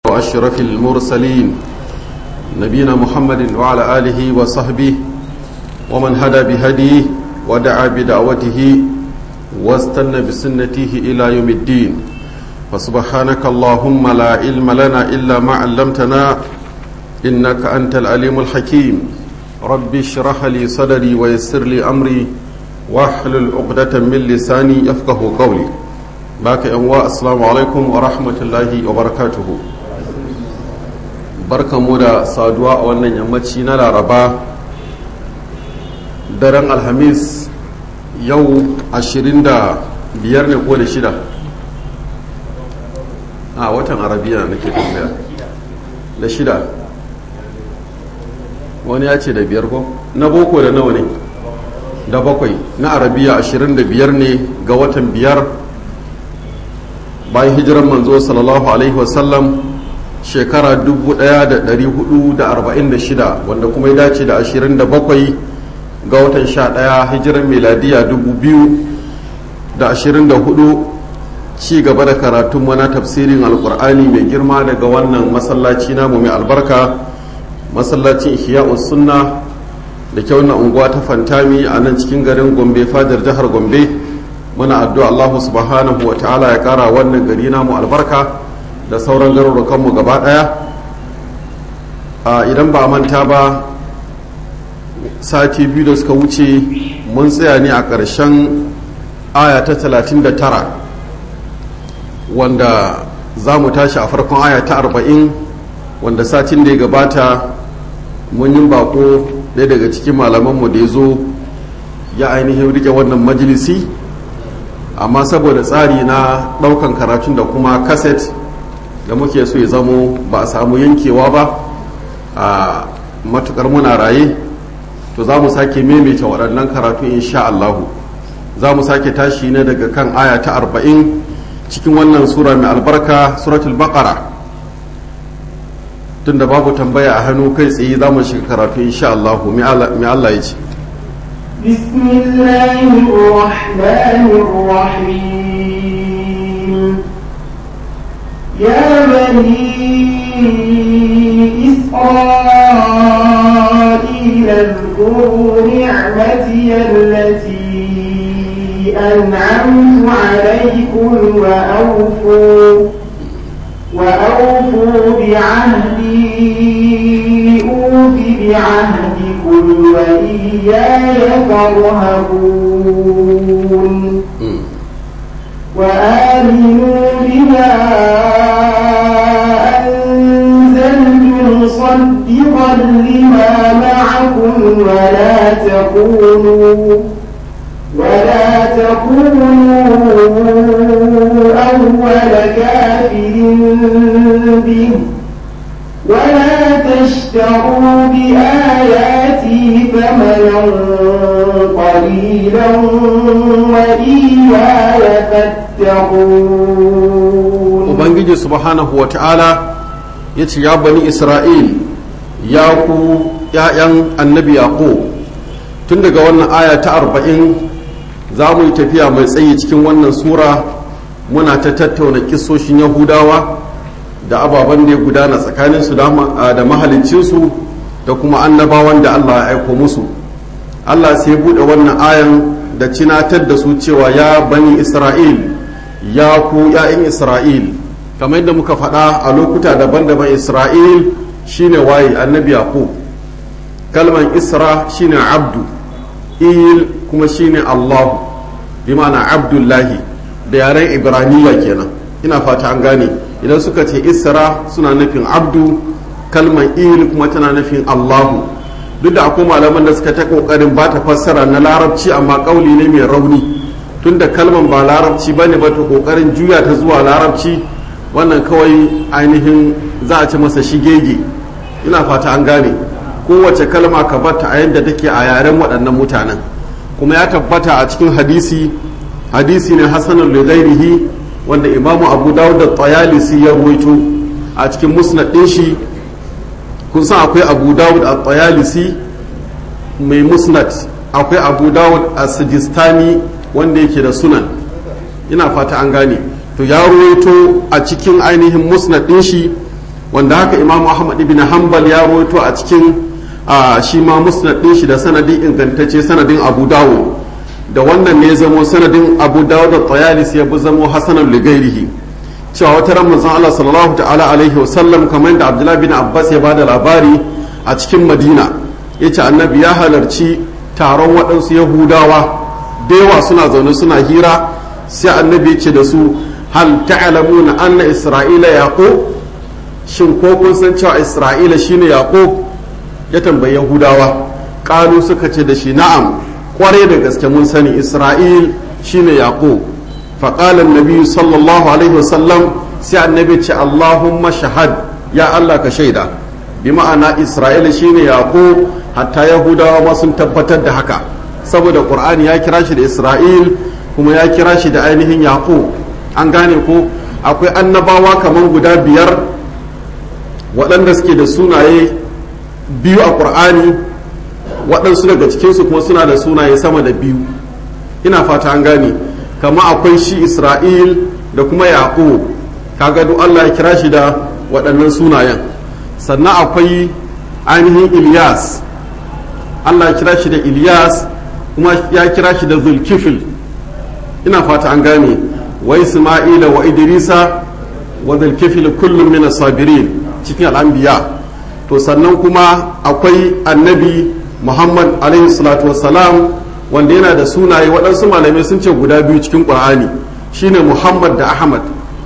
وأشرف المرسلين نبينا محمد وعلى آله وصحبه ومن هدى بهديه ودعا بدعوته واستنى بسنته إلى يوم الدين فسبحانك اللهم لا علم لنا إلا ما علمتنا إنك أنت العليم الحكيم رب اشرح لي صدري ويسر لي أمري واحلل عقدة من لساني يفقه قولي باك أنواء السلام عليكم ورحمة الله وبركاته barkan mu da saduwa a wannan yammaci na laraba daren alhamis yau 25 ne ko da shida a watan arabiya nake tambaya da shida wani ya ce da biyar ko na boko da nawa ne da bakwai na arabiya 25 ne ga watan biyar bayan hijiran manzo sallallahu alaihi wasallam shekara 1446 wanda kuma ya dace da 27 ga watan 11 hijiran meladiya 2024 ci gaba da karatun mana tafsirin alkur'ani mai girma daga wannan masallaci namu mai albarka masallacin ihya'us sunna da kyau na unguwa ta fantami a nan cikin garin gombe fadar jihar gombe muna addu'a allahu subhanahu wa ta'ala ya kara wannan gari namu albarka da sauran garurukanmu gaba daya idan ba manta ba sati biyu da suka wuce mun tsaya ne a ƙarshen aya ta 39 wanda za mu tashi a farkon aya ta 40 wanda satin da ya gabata mun yi bako ɗaya daga cikin malamanmu da ya zo ya ainihin rike wannan majalisi amma saboda tsari na ɗaukan karatun da kuma kaset da muke so ya zamo ba a samu yankewa ba a matukar muna raye to za mu sake maimaita waɗannan karatu insha Allahu za mu sake tashi ne daga kan aya ta arba'in cikin wannan sura mai albarka suratul baqara tunda babu tambaya a hannu kai tsaye za mu shiga karatu insha Allahu mai Allah ya ce بسم الله الرحمن الرحيم يا بني إسرائيل اذكروا نعمتي التي أنعمت عليكم وأوفوا وأوفوا بعهدي أوف بعهدكم وإياي فارهبون وآمنوا بما مصدقا لما معكم ولا تكونوا ولا تكونوا أول كافر به ولا تشتروا بآياتي ثمنا قليلا وإياي فاتقون وبنجي سبحانه وتعالى ya ce ya bani isra'il ya ku ‘ya'yan annabi yaƙo tun daga wannan aya ta arba'in za mu yi tafiya mai tsayi cikin wannan sura muna ta tattauna kisoshin yahudawa da ababen da ya gudana tsakaninsu da mahalicinsu da kuma annabawan da allah ya aiko musu allah sai buɗe wannan ayan da cinatar da su cewa ya bani isra'il ya ku ‘ya'yan isra'il kamar yadda muka faɗa a lokuta daban-daban isra'il shine waye annabi yaqub kalman isra shine abdu il kuma shine allahu bi ma'ana abdullahi da yaren ibraniya kenan ina fata an gane idan suka ce isra suna nufin abdu kalman il kuma tana nufin allahu duk da akwai malaman da suka ta kokarin ba ta fassara na larabci amma kauli ne mai rauni tunda kalman ba larabci bane ba ta kokarin juya ta zuwa larabci wannan kawai ainihin za a ci masa shigege ina fata an gane kowace kalma ka bata a yadda take a yaren waɗannan mutanen kuma ya tabbata a cikin hadisi hadisi ne hasanul lidairihi wanda imamu abu dawud da tayalisi ya ruwaito a cikin musnad ɗin shi kun san akwai abu dawud a tayalisi mai musnad akwai abu dawud a sijistani wanda yake da sunan ina fata an gane to ya ruwaito a cikin ainihin musnad ɗin shi wanda haka imam ahmad ibn hanbal ya rawaito a cikin shi ma musnad din shi da sanadin ingantacce sanadin abu dawud da wannan ne zamo sanadin abu dawud da tayalis ya bi zamo hasanan ligairihi cewa wata ran manzon Allah sallallahu ta'ala alaihi wasallam kamar da abdullahi bin abbas ya bada labari a cikin madina yace annabi ya halarci taron waɗansu yahudawa da yawa suna zaune suna hira sai annabi ce da su hal ta'lamuna anna isra'ila yaqub shin ko kun san cewa isra'ila shine yaqub ya tambayi yahudawa qalu suka ce da shi na'am kware da gaske mun sani isra'il shine yaqub fa qala annabi sallallahu alaihi wasallam sai annabi ce allahumma shahad ya allah ka shaida bi ma'ana isra'ila shine yaqub hatta yahudawa ma sun tabbatar da haka saboda qur'ani ya kira shi da isra'il kuma ya kira shi da ainihin yaqub an gane ko akwai annabawa kamar guda biyar waɗanda suke da sunaye biyu a ƙur'ani waɗansu daga cikinsu kuma suna da sunaye sama da biyu ina fata an gane kama akwai shi isra'il da kuma yaƙo kaga duk allah ya kira shi da waɗannan sunayen sannan akwai ainihin ilyas allah ya kira shi da ilyas kuma ya kira shi da zulkifil ina fata an gane wa isma'ila wa idrisa wa zulkifil kullum min sabirin cikin al'anbiya to sannan kuma akwai annabi muhammad alaihi salatu wassalam wanda yana da sunaye waɗansu malamai sun ce guda biyu cikin ƙur'ani shine muhammad da ahmad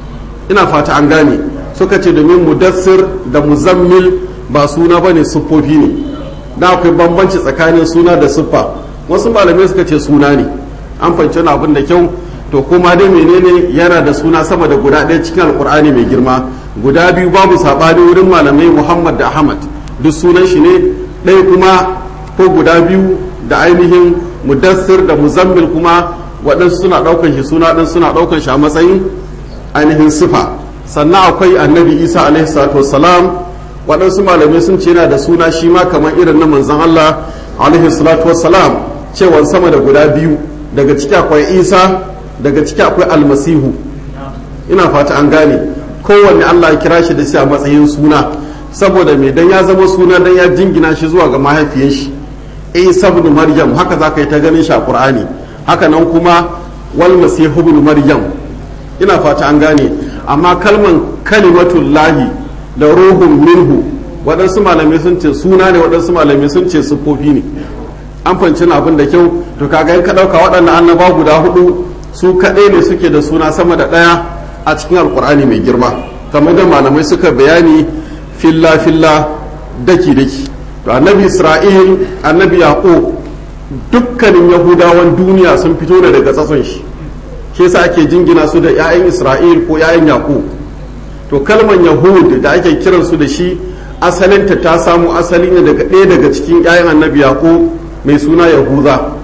ina fata an gane suka ce domin mudassir da muzammil ba suna ba ne siffofi ne na akwai bambanci tsakanin suna da siffa wasu malamai suka ce suna ne an fahimci wani abin da kyau to kuma dai menene yana da suna sama da guda ɗaya cikin alkur'ani mai girma guda biyu babu saɓani wurin malamai muhammad da ahmad duk sunan shi ne ɗaya kuma ko guda biyu da ainihin mudassir da muzammil kuma waɗansu suna ɗaukan shi suna ɗin suna ɗaukan shi a matsayin ainihin sifa sannan akwai annabi isa alaihi salatu wassalam waɗansu malamai sun ce yana da suna shi ma kamar irin na manzon allah alaihi salatu wassalam cewan sama da guda biyu daga ciki akwai isa daga ciki akwai almasihu ina fata an gane kowanne allah ya kira shi da shi a matsayin suna saboda mai dan ya zama suna dan ya jingina shi zuwa ga mahaifiyar shi isa ibn maryam haka za ka yi ta ganin shi a qur'ani haka nan kuma wal masihu ibn maryam ina fata an gane amma kalman kalimatullahi da ruhun minhu waɗansu malamai sun ce suna ne waɗansu malamai sun ce siffofi ne an fanci abin da kyau to kaga in ka ɗauka waɗannan annaba guda hudu su kaɗai ne suke da suna sama da ɗaya a cikin alkur'ani mai girma kamar da malamai suka bayani filla filla daki daki to annabi isra'il annabi yaqub dukkanin yahudawan duniya sun fito da daga tsatson shi shi yasa ake jingina su da 'ya'yan isra'il ko 'ya'yan yaqub to kalman yahud da ake kiransu da shi asalinta ta samu asali ne daga ɗaya daga cikin 'ya'yan annabi yaqub mai suna yahuza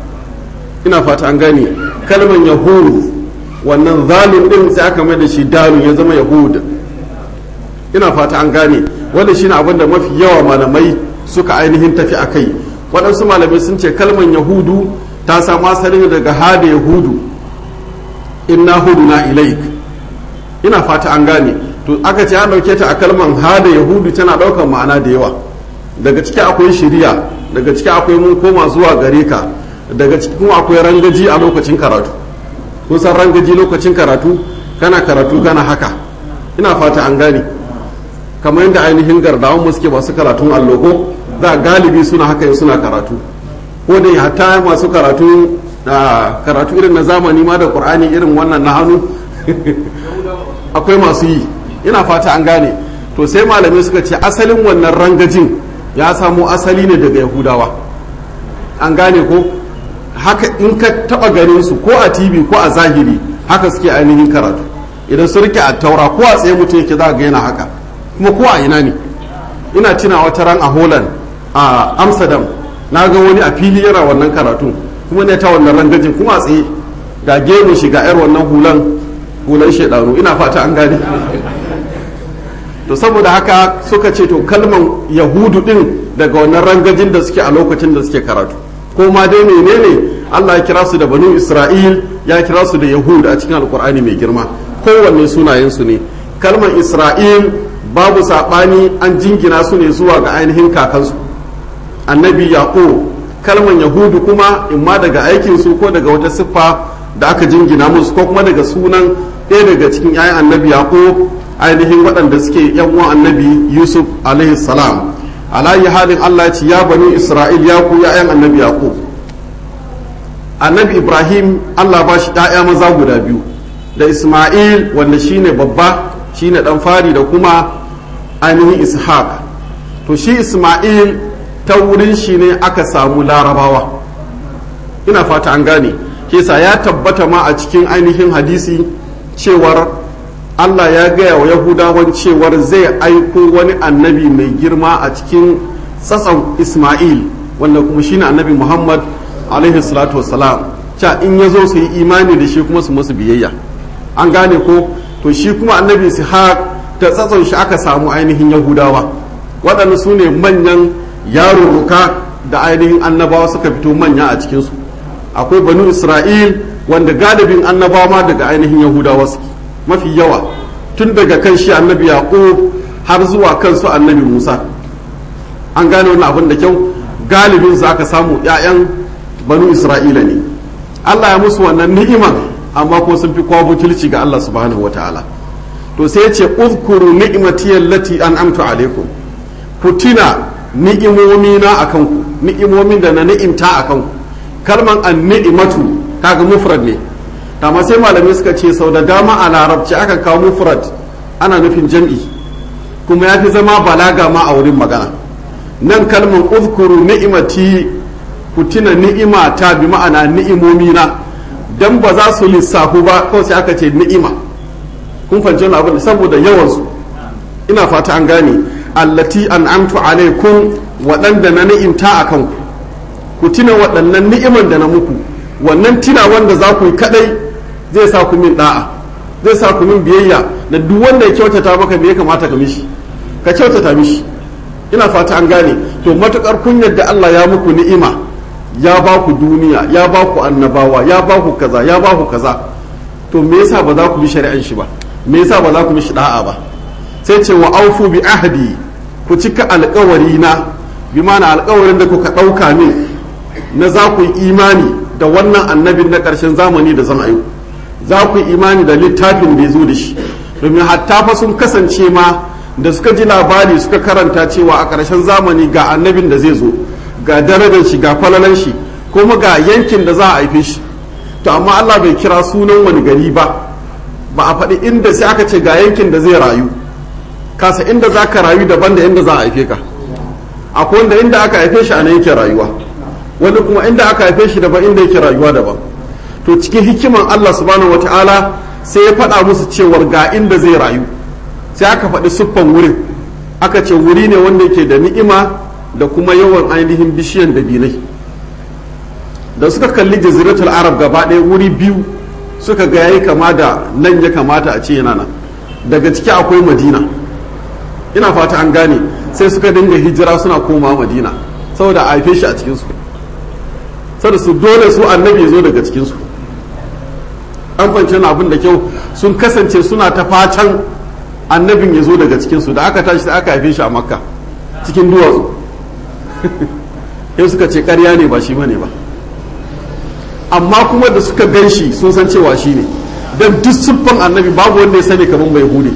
ina fata an gane kalman yahud wannan zalun din sai aka mai da shi dalun ya zama yahud ina fata an gane wanda shine abin da mafi yawa malamai suka ainihin tafi a kai waɗansu malamai sun ce kalman yahudu ta samu asali daga hada yahudu inna hudu na ilaik ina fata an gane to aka ce an ɗauke ta a kalman hada yahudu tana ɗaukar ma'ana da yawa daga ciki akwai shiriya daga ciki akwai mun koma zuwa gare ka daga ciki kuma akwai rangaji a lokacin karatu kun san rangaji lokacin karatu kana karatu kana haka ina fata an gane kamar yadda ainihin gardawan mu suke masu karatun alloko za galibi suna haka suna karatu ko da hatta masu karatu karatu irin na zamani ma da qur'ani irin wannan na hannu akwai masu yi ina fata an gane to sai malamai suka ce asalin wannan rangajin ya samo asali ne daga yahudawa an gane ko haka in ka taba ganin su ko a tv ko a zahiri haka suke ainihin karatu idan su rike a taura ko a tsaye mutum yake za ga yana haka kuma ko a ina ne ina tuna wata ran a holland a amsterdam na ga wani a fili yana wannan karatu kuma ne ta wannan rangajin kuma a tsaye ga gemu shi ga yar wannan hulan hulan shaidanu ina fata an gane to saboda haka suka ce to kalman yahudu din daga wannan rangajin da suke a lokacin da suke karatu ko ma dai menene Allah ya kira su da banu Isra'il ya kira su da Yahud a cikin Alkur'ani mai girma kowanne sunayen su ne kalmar Isra'il babu saɓani an jingina su ne zuwa ga ainihin kakansu annabi yaƙo kalman yahudu kuma imma daga aikinsu ko daga wata siffa da aka jingina musu ko kuma daga sunan ɗaya daga cikin 'ya'yan annabi yaƙo ainihin waɗanda suke yan uwan annabi yusuf alaihi salam alayi halin allah ce ya bani isra'il ya ku 'ya'yan annabi yaƙo annabi ibrahim allah ba shi 'ya'ya maza guda biyu da isma'il wanda shine babba shine dan fari da kuma ainihin ishaq to shi isma'il ta wurin shi ne aka samu larabawa ina fata an gane kesa ya tabbata ma a cikin ainihin hadisi cewar allah ya gaya wa yahudawan cewar zai aiko wani annabi mai girma a cikin tsatson isma'il wanda kuma shine annabi muhammad alaihi salatu wasalam ca in ya zo su yi imani da shi kuma su musu biyayya an gane ko to shi kuma annabi ishaq ta tsatson shi aka samu ainihin yahudawa waɗanda su ne manyan yarurruka da ainihin annabawa suka fito manya a cikinsu akwai banu isra'il wanda galibin annabawa ma daga ainihin yahudawa suke mafi yawa tun daga kan shi annabi yaqub har zuwa kansu annabi musa an gane wani abin da kyau galibin su aka samu 'ya'yan banu isra'ila ne allah ya musu wannan ni'iman amma ko sun fi kowa butulci ga Allah subhanahu wa ta'ala to sai ya ce uzkuru ni'mati allati an'amtu alaikum ku tuna ni'imomi na akan ku ni'imomin da na ni'imta akan ku kalman an-ni'matu kaga mufrad ne amma sai malamai suka ce sau da dama a larabci aka kawo mufrad ana nufin jam'i kuma ya fi zama balaga ma a wurin magana nan kalman uzkuru ni'imati ku tuna ni'imata bi ma'ana ni'imomi na dan ba za su lissafu ba kawai sai aka ce ni'ima kun fahimci wani abin saboda yawansu ina fata an gane allati an'amtu alaikum waɗanda na ni'imta a kanku ku tuna waɗannan ni'iman da na muku wannan tina wanda za ku yi kadai zai sa ku min da'a zai sa ku min biyayya da duk wanda ya kyautata maka me ya kamata ka mishi ka kyautata mishi ina fata an gane to matukar kun yadda Allah ya muku ni'ima ya ba ku duniya ya ba ku annabawa ya ba ku kaza ya ba ku kaza to me yasa ba za ku bi shari'an shi ba me yasa ba za ku mishi da'a ba sai ce wa aufu bi ahdi ku cika alkawari na bi mana alkawarin da kuka ɗauka min na za ku yi imani da wannan annabin na ƙarshen zamani da zan ayu za ku yi imani da littafin da ya zo da shi domin hatta fa sun kasance ma da suka ji labari suka karanta cewa a ƙarshen zamani ga annabin da zai zo ga darajar shi ga falalan shi kuma ga yankin da za a haife shi to amma Allah bai kira sunan wani gari ba ba a faɗi inda sai aka ce ga yankin da zai rayu kasa inda za ka rayu daban da inda za a haife ka akwai wanda inda aka haife shi a nan yake rayuwa wani kuma inda aka haife shi daban inda yake rayuwa daban to cikin hikiman Allah subhanahu wataala sai ya faɗa musu cewar ga inda zai rayu sai aka faɗi siffan wurin aka ce wuri ne wanda yake da ni'ima da kuma yawan ainihin bishiyan dabinai da suka kalli jaziratul arab gaba ɗaya wuri biyu suka ga yayi kama da nan ya kamata a ce yana nan daga ciki akwai madina ina fata an gane sai suka dinga hijira suna koma madina saboda a haife shi a cikinsu saboda su dole su annabi ya zo daga cikinsu an fahimci abin da kyau sun kasance suna ta fatan annabin ya zo daga cikinsu da aka tashi da aka haife shi a makka cikin duwatsu sai suka ce karya ne ba shi bane ba amma kuma da suka gan shi sun san cewa shi ne don duk siffan annabi babu wanda ya sani kamar mai hude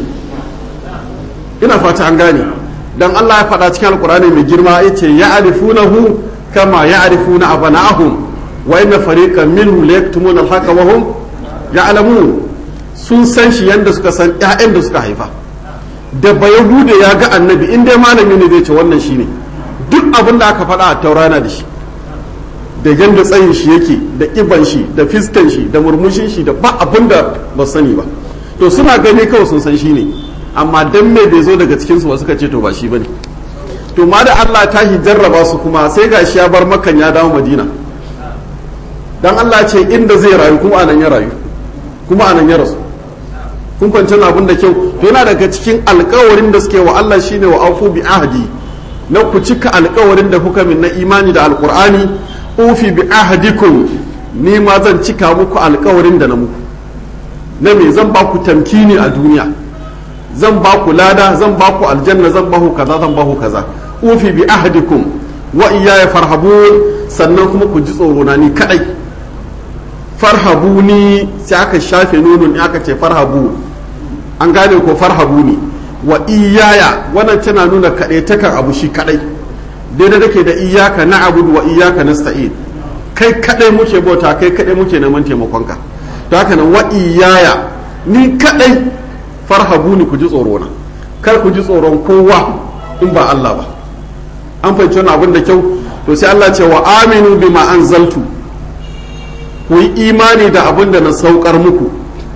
ina fata an gane dan Allah ya faɗa cikin alkurani mai girma ya ce ya arifunahu kama ya arifuna abana'ahum wa inna fariqan minhum la yaktumuna al-haqa wa hum ya'lamun sun san shi yanda suka san ƴaƴan da suka haifa da bayahude ya ga annabi in dai malami ne zai ce wannan shine duk abin da aka faɗa a taurana da shi da yanda tsayin shi yake da ƙiban shi da fiskan shi da murmushin shi da ba abin da ba sani ba to suna gani kawai sun san shi ne amma dan me bai zo daga cikinsu ba suka ce to ba shi bane to ma da Allah ta hi jarraba su kuma sai gashi ya bar makan ya dawo madina dan Allah ce inda zai rayu kuma anan ya rayu kuma anan ya rasu kun kwanci abin da kyau to yana daga cikin alkawarin da suke wa Allah shine wa aufu bi ahdi na ku cika alkawarin da kuka min na imani da alqur'ani ufi bi ahdikum ni ma zan cika muku alkawarin da na muku na me zan ba ku tamkini a duniya zan ba ku lada zan ba ku aljanna zan ba ku kaza zan ba ku kaza ufi bi ahdikum wa iyaya farhabun sannan kuma ku ji tsoro na ni kadai farhabuni sai aka shafe nunun aka ce farhabu an gane ko farhabuni wa iyaya wannan tana nuna kadai takan abu shi kadai daidai dake da iyaka na abudu wa iyaka nasta'in kai kadai muke bauta kai kadai muke neman taimakonka to haka nan wa iyaya ni kadai farhabuni ku ji tsoro na kar ku ji tsoron kowa in ba Allah ba an fahimci wannan abin da kyau to sai Allah ce wa aminu bima anzaltu ku yi imani da abin da na saukar muku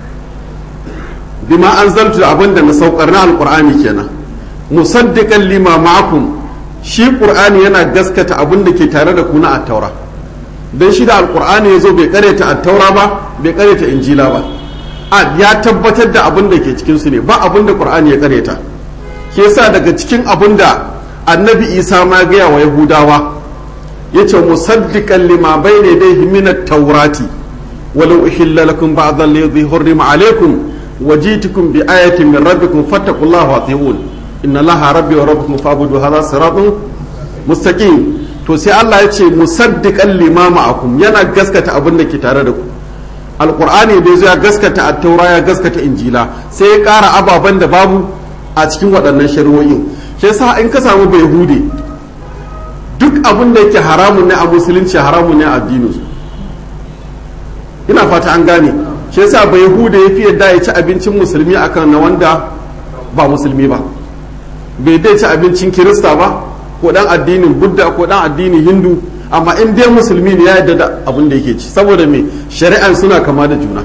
bima anzaltu da abin da na saukar na alqur'ani kenan musaddiqan lima ma'akum shi qur'ani yana gaskata abin da ke tare da ku na at-taura dan shi da alqur'ani yazo bai kareta at-taura ba bai kareta injila ba a ya tabbatar da abin da ke cikin su ne ba abin da qur'ani ya kareta ke yasa daga cikin abin da annabi isa ma gaya wa yahudawa ya ce musaddiqan lima bayna yadayhi min at-taurati walau uhilla lakum ba'd alladhi hurrima alaykum wajitukum bi ayatin min rabbikum fattaqullaha wa ati'un inna allaha rabbi wa rabbukum fa'budu hadha siratun mustaqim to sai Allah ya ce musaddiqan lima ma'akum yana gaskata abin da ke tare da ku alqur'ani da ya gaskata at-taura ya gaskata injila sai ya kara ababen da babu a cikin waɗannan shari'o'in shi yasa in ka samu bai hude duk abin da yake haramun ne a musulunci haramun ne a addinin su ina fata an gane shi yasa bai hude ya fi yadda ya ci abincin musulmi akan na wanda ba musulmi ba bai dai ci abincin kirista ba ko dan addinin budda ko dan addinin hindu amma in dai musulmi ne ya yadda da abin da yake ci saboda me shari'an suna kama da juna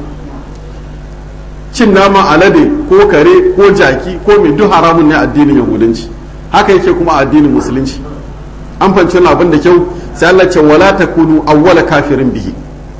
cin nama alade ko kare ko jaki ko mai duk haramun ne addinin yahudanci haka yake kuma addinin musulunci an fanci wani abin da kyau sai Allah ce wala takunu awwala kafirin bihi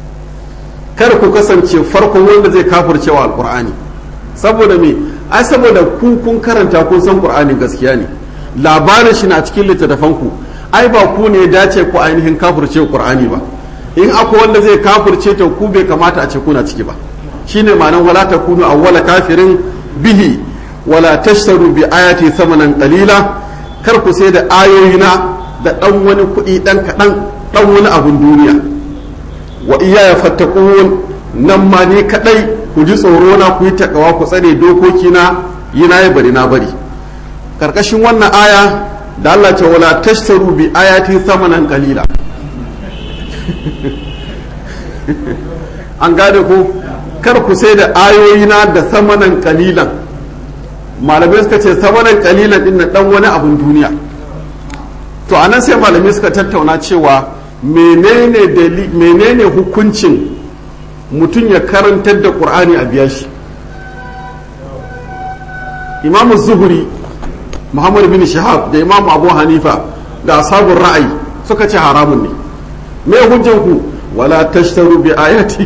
kar ku kasance farkon wanda zai kafircewa alqur'ani saboda me ai saboda ku kun karanta kun san qur'ani gaskiya ne labarin shi na cikin littattafan ku ai ba ku ne dace ku ainihin kafirce qur'ani ba in akwai wanda zai kafirce ta ku bai kamata a ce kuna ciki ba shine ma'anar wala takunu awwala kafirin bihi wala tashtaru bi ayati thamanan qalila kar ku sai da ayoyina da dan wani kuɗi dan kaɗan dan wani abun duniya wa iyaya fattakun nan ma ni kadai ku ji tsoro na ku yi takawa ku tsare dokoki na yi na bari na bari karkashin wannan aya da Allah ce wala tashtaru bi ayati thamanan qalila an gane ko kar ku sai da ayoyina da samanan kalilan malamai suka ce samanan kalilan din na dan wani abun duniya to anan sai malamai suka tattauna cewa menene menene hukuncin mutum ya karantar da qur'ani a biya shi imam zuhuri muhammad bin shahab da imam abu hanifa da ashabun ra'ayi suka ce haramun ne me hujjan ku wala tashtaru bi ayati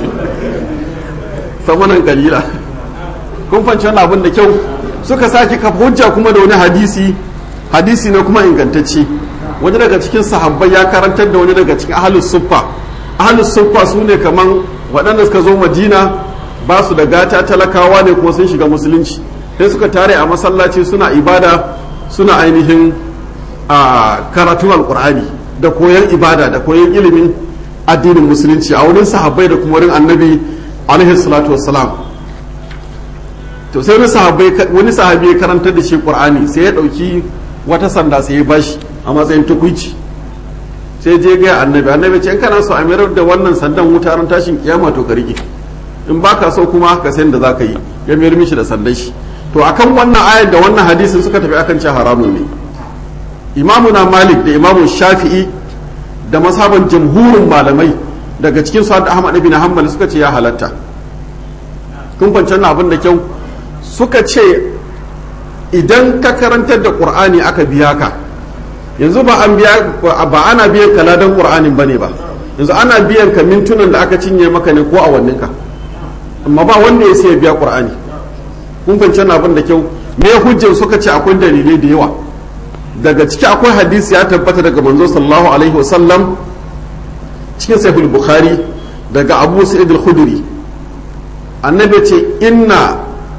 samanan kalila kun fanci wannan abin da kyau suka sake kafa hujja kuma da wani hadisi hadisi ne kuma ingantacce wani daga cikin sahabbai ya karantar da wani daga cikin ahlus suffa ahlus suffa su ne kaman waɗanda suka zo madina ba su da gata talakawa ne ko sun shiga musulunci sai suka tare a masallaci suna ibada suna ainihin a karatun alkur'ani da koyon ibada da koyon ilimin addinin musulunci a wurin sahabbai da kuma wurin annabi alaihi salatu wassalam to sai wani sahabbai wani sahabi ya karantar da shi qur'ani sai ya dauki wata sanda sai ya bashi a matsayin tukuici sai je ga annabi annabi ce in kana so a mayar da wannan sandan wuta ran tashin kiyama to ka rike in baka so kuma ka san da zaka yi ya mayar mishi da sandan shi to akan wannan ayar da wannan hadisin suka tafi akan ce haramun ne imamuna malik da imamu shafi'i da masaban jamhurin malamai daga cikin su ahmad ibn hanbal suka ce ya halatta kun fahimci wannan abin da kyau suka ce idan ka karantar da qur'ani aka biya ka yanzu ba an biya ba ana biyan ka ladan qur'anin bane ba yanzu ana biyan ka mintunan da aka cinye maka ne ko awannin ka amma ba wanda ya sai biya qur'ani kun fahimci wannan abin da kyau me hujjar suka ce akwai dalilai da yawa daga ciki akwai hadisi ya tabbata daga manzo sallallahu alaihi wasallam cikin sahih bukhari daga abu sa'id al-khudri annabi ce inna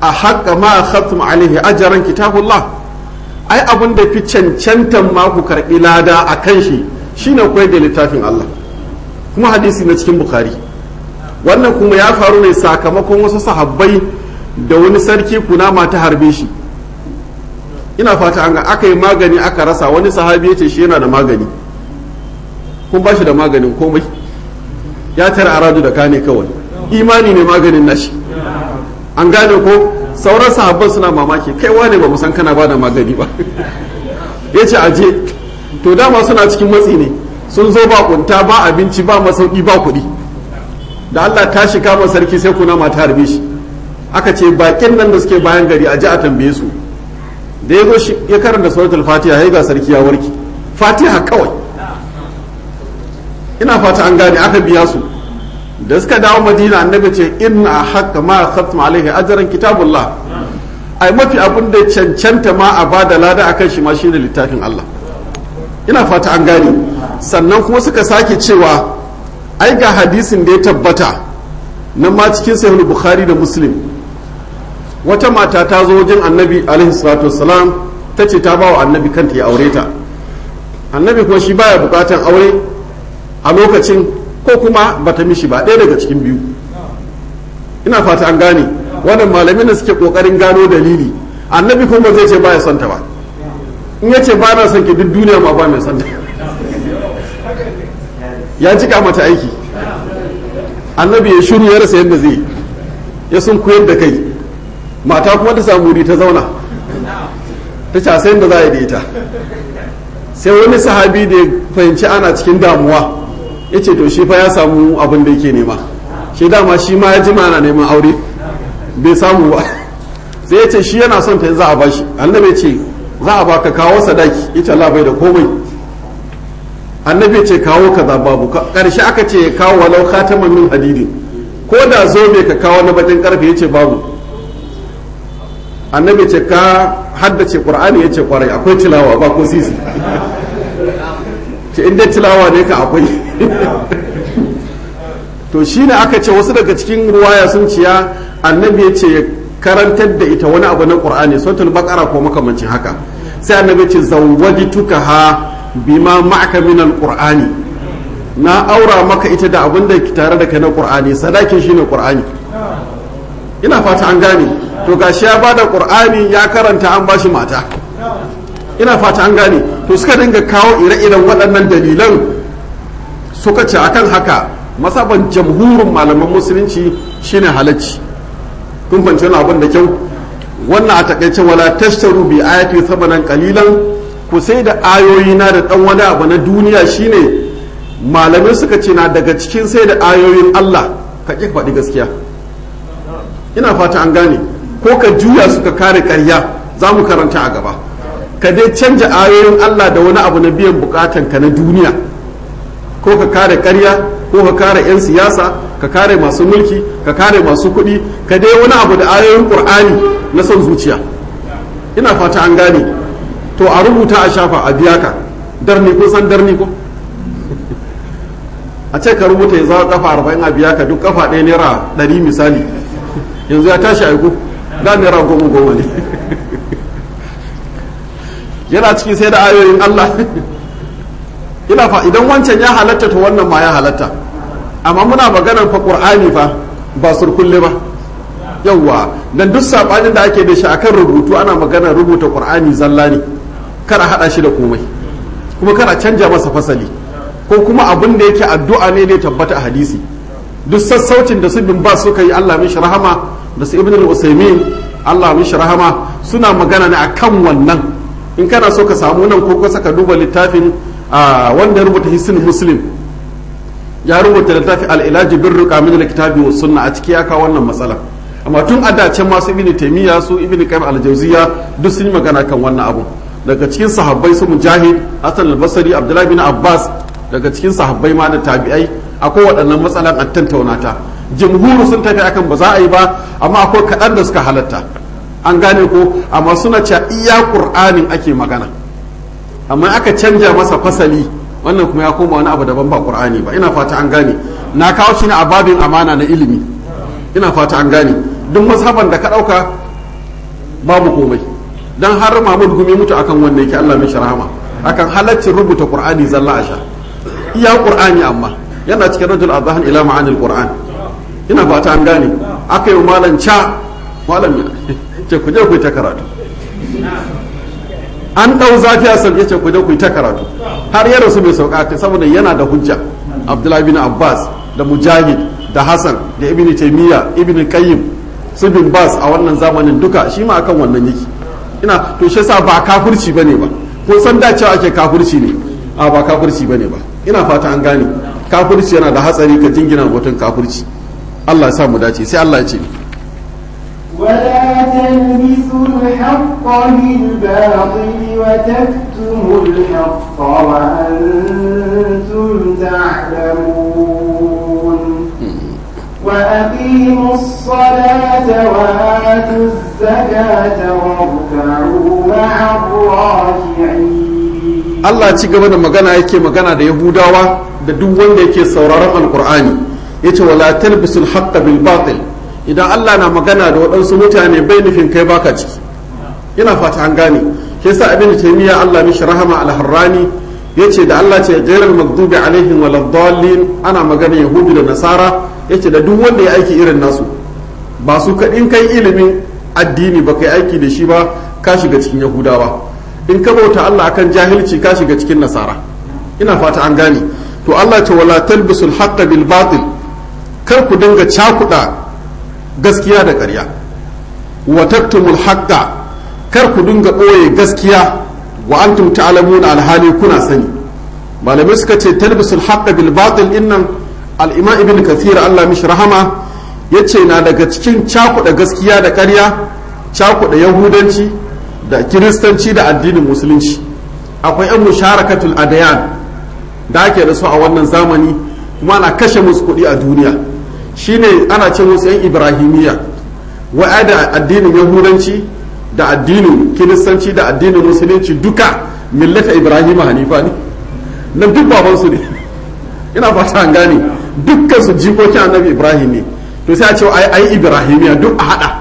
a haƙa ma khatum alaihi ajaran kitabullah ai abin da fi cancantan ma ku karɓi lada a kan shi shine koyar da littafin Allah kuma hadisi na cikin bukhari wannan kuma ya faru ne sakamakon wasu sahabbai da wani sarki kunama ta harbe shi ina fata an ga aka yi magani aka rasa wani sahabi ya ce shi yana da magani kun ba shi da maganin komai ya tara aradu da kane kawai imani ne maganin nashi an gane ko sauran sahabban suna mamaki kai wane ba san kana ba da magani ba ya ce aje to dama suna cikin matsi ne sun zo ba kunta ba abinci ba masauki ba kuɗi da Allah ta shiga ma sarki sai kuna mata harbe shi aka ce bakin nan da suke bayan gari a ji a tambaye su da ya zo shi ya karanta suratul fatiha ya ga sarki ya warke fatiha kawai ina fata an gane aka biya su da suka dawo madina annabi ce inna haqqa ma khatam alaihi ajran kitabullah ai mafi abin da cancanta ma a bada lada akan shi ma shine littafin Allah ina fata an gane sannan kuma suka sake cewa ai ga hadisin da ya tabbata nan ma cikin sahih bukhari da muslim wata mata ta zo wajen annabi alaihi salatu wassalam ta ce ta bawa annabi kanta ya aure ta annabi kuma shi baya bukatan aure a lokacin ko kuma bata mishi ba ɗaya daga cikin biyu ina fata an gane wannan malamin da suke kokarin gano dalili annabi kuma zai ce baya son ta ba in ya ce ba na son ki duk duniya ma ba mai son ta ya cika mata aiki annabi ya shiru ya rasa yadda zai ya sun koyar da kai mata kuma ta samu wuri ta zauna ta casa yadda za a yi da ita sai wani sahabi da ya fahimci ana cikin damuwa ya ce to shi fa ya samu abin da yake nema shi dama shi ma ya ji na neman aure bai samu ba sai ya ce shi yana son ta za a bashi annabi ya ce za a baka kawo sadaki ita Allah bai da komai annabi ya ce kawo kaza babu karshe aka ce kawo walau khataman min hadidin ko da zobe ka kawo na bakin karfe ya ce babu annabi ce ka haddace qur'ani ya ce kwarai akwai tilawa ba ko sisi ce inda tilawa ne ka akwai to shine aka ce wasu daga cikin ruwaya sun ciya annabi ya ce karantar da ita wani abu na qur'ani suratul baqara ko makamancin haka sai annabi ce zawwajtuka ha bima ma'aka min alqur'ani na aura maka ita da abin da tare da kai na qur'ani sadakin shine qur'ani ina fata an gane to gashi ya bada qur'ani ya karanta an bashi mata ina fata an gane to suka dinga kawo ire-iren waɗannan dalilan suka ce akan haka masaban jamhurin malaman musulunci shine halacci kun fahimci wani abin da kyau wannan a takaice wala tashtaru bi ayati samanan qalilan ku sai da ayoyi na da dan wani abu na duniya shine malamai suka ce na daga cikin sai da ayoyin Allah ka ƙi faɗi gaskiya ina fata an gane ko ka juya suka kare ƙarya za mu karanta a gaba ka dai canja ayoyin Allah da wani abu na biyan bukatan ka na duniya ko ka kare ƙarya ko ka kare 'yan siyasa ka kare masu mulki ka kare masu kuɗi ka dai wani abu da ayoyin ƙur'ani na son zuciya ina fata an gane to a rubuta a shafa a biya ka darni ko san darni ko a ce ka rubuta ya zawo kafa arba'in a biya ka duk kafa ɗaya naira ɗari misali yanzu ya tashi aiko da naira goma goma ne yana ciki sai da ayoyin Allah ina fa idan wancan ya halatta to wannan ma ya halatta amma muna maganar fa qur'ani fa ba surkulle ba yawwa dan duk sabanin da ake da shi akan rubutu ana maganar rubuta qur'ani zalla ne kar a hada shi da komai kuma kar a canja masa fasali ko kuma abin da yake addu'a ne ne tabbata a hadisi duk sassaucin da su bin ba suka yi Allah mishi rahama da su ibn al-usaymin Allah mishi rahama suna magana ne akan wannan in kana so ka samu nan ko kusa ka duba littafin wanda ya rubuta hisn muslim ya rubuta littafin al-ilaji bir ruqa min al-kitabi was sunna a ciki ya kawo wannan matsala amma tun a dacen masu ibn taymiya su ibn qayyim al-jawziya duk sun yi magana kan wannan abu daga cikin sahabbai su mujahid hasan al-basri abdullahi bin abbas daga cikin sahabbai ma da tabi'ai akwai waɗannan matsalan an tantauna ta jimhuru sun tafi akan ba za a yi ba amma akwai kaɗan da suka halatta an gane ko amma suna cewa iya ƙur'anin ake magana amma aka canja masa fasali wannan kuma ya koma wani abu daban ba ƙur'ani ba ina fata an gane na kawo shi ne a babin amana na ilimi ina fata an gane duk mazhaban da ka ɗauka babu komai dan har Mahmud Gumi mutu akan wanda yake Allah mishi rahama akan halaccin rubuta Qur'ani zalla a sha iya Qur'ani amma yana cikin rajul azhan ila ma'anil Qur'an ina fata an gane aka yi malam ca malam ce ku je ku ta karatu an ɗau zafi a sauke ce ku je ku ta karatu har ya rasu bai sauka ta saboda yana da hujja abdullahi bin abbas da mujahid da hassan da ibn taymiya ibn qayyim su bin bas a wannan zamanin duka shi ma akan wannan yake ina to shi yasa ba kafirci bane ba ko san da cewa ake kafirci ne a ba kafirci bane ba ina fata an gane kafirci yana da hatsari ka jingina mutum kafirci Allah ya sa mu dace sai Allah ya ce ولا تلبسوا الحق بالباطل وتكتموا الحق وأنتم تعلمون وأقيموا الصلاة وآتوا الزكاة واركعوا مع الراكعين Allah ci gaba da magana yake magana da Yahudawa da duk wanda yake sauraron Alkur'ani yace wala talbisul haqqa bil batil idan Allah na magana da waɗansu mutane bai nufin kai baka ciki ina fata an gane ke yasa ibn taymiya Allah mishi rahama al-harrani yace da Allah ce ghairal maghdubi alaihim waladdallin ana magana yahudu da nasara yace da duk wanda ya aiki irin nasu ba su kadin kai ilimin addini ba kai aiki da shi ba ka shiga cikin yahudawa in ka bauta Allah akan jahilci ka shiga cikin nasara ina fata an gane to Allah ce wala talbisul haqqa bil batil kar ku dinga cakuda gaskiya da ƙarya wa taktumul haqqa kar ku dinga ɓoye gaskiya wa antum ta'lamuna alhali kuna sani malamai suka ce talbisul haqqa bil batil innan al-imam ibn kathir Allah mishi rahama yace na daga cikin cakuɗa gaskiya da ƙarya cakuɗa yahudanci da kiristanci da addinin musulunci akwai yan musharakatul adayan da ake da su a wannan zamani kuma ana kashe musu kuɗi a duniya shine ana ce musu yan ibrahimiyya wa'a da addinin yahudanci da addinin kiristanci da addinin musulunci duka millata ibrahim hanifa ne na duk babansu ne ina fata an gane dukkan su jikokin annabi ibrahim ne to sai a ce ai ai ibrahimiya duk a hada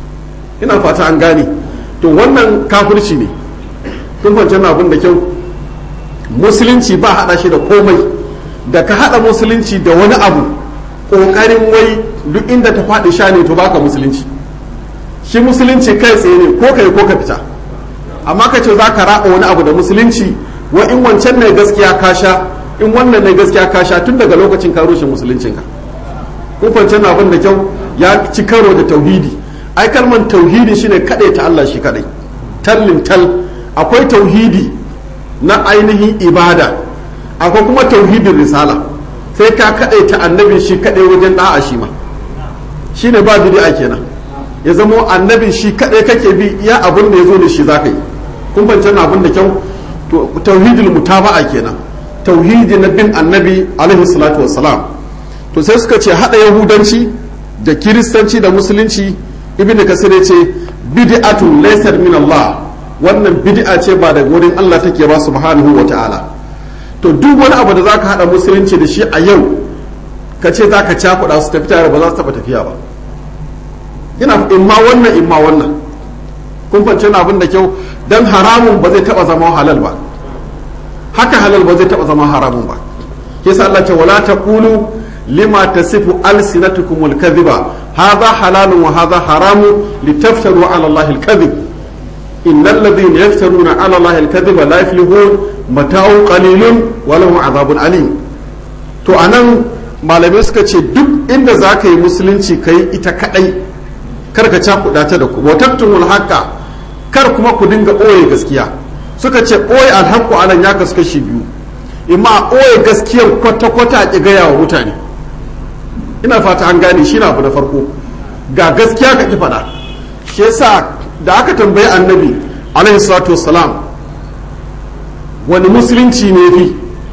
ina fata an gane to wannan kafirci ne kun fahimci abin da kyau musulunci ba hada shi da komai da ka hada musulunci da wani abu kokarin wai duk inda ta faɗi sha ne to baka musulunci shi musulunci kai tsaye ne ko kai ko ka fita amma ka ce za ka raba wani abu da musulunci wa in wancan ne gaskiya ka sha in wannan ne gaskiya ka sha tun daga lokacin ka rushe musuluncinka kun fahimci abin da kyau ya ci karo da tauhidi ai kalman tauhidi shine kadai ta Allah shi kadai tallin tal akwai tauhidi na ainihin ibada akwai kuma tauhidin risala sai ka kadai ta annabi shi kadai wajen da'a shi ma shine ba bid'a kenan ya zamo annabi shi kadai kake bi iya abin da ya zo da shi zaka yi kun fahimci abin da kyau to tauhidul mutaba'a kenan tauhidi na bin annabi alaihi salatu wassalam to sai suka ce hada yahudanci da kiristanci da musulunci ibnu kasir ya ce bid'atun laysat min Allah wannan bid'a ce ba daga wurin Allah take ba subhanahu wa ta'ala to duk wani abu da zaka hada musulunci da shi a yau ka ce zaka cakuɗa su tafi tare ba za su taɓa tafiya ba ina imma wannan imma wannan kun fance abin da kyau dan haramun ba zai taɓa zama halal ba haka halal ba zai taɓa zama haramun ba yasa Allah ce wala taqulu lima tasifu alsinatukum alkadhiba hadha halalun wa hadha haramun litaftaru ala allahi alkadhib innal ladhina yaftaruna ala allahi alkadhiba la yuflihun mata'un qalilun wa lahum adhabun alim to anan malamai suka ce duk inda zaka yi musulunci kai ita kadai kar ka cakuɗa ta da ku wa taktumul haqqa kar kuma ku dinga ɓoye gaskiya suka ce ɓoye alhaqqu anan ya kasu kashi biyu imma ɓoye gaskiyar kwata-kwata a ƙi gaya wa mutane ina fata an gane shi na abu na farko ga gaskiya ka ki faɗa shi yasa da aka tambayi annabi alaihi salatu wassalam wani musulunci ne fi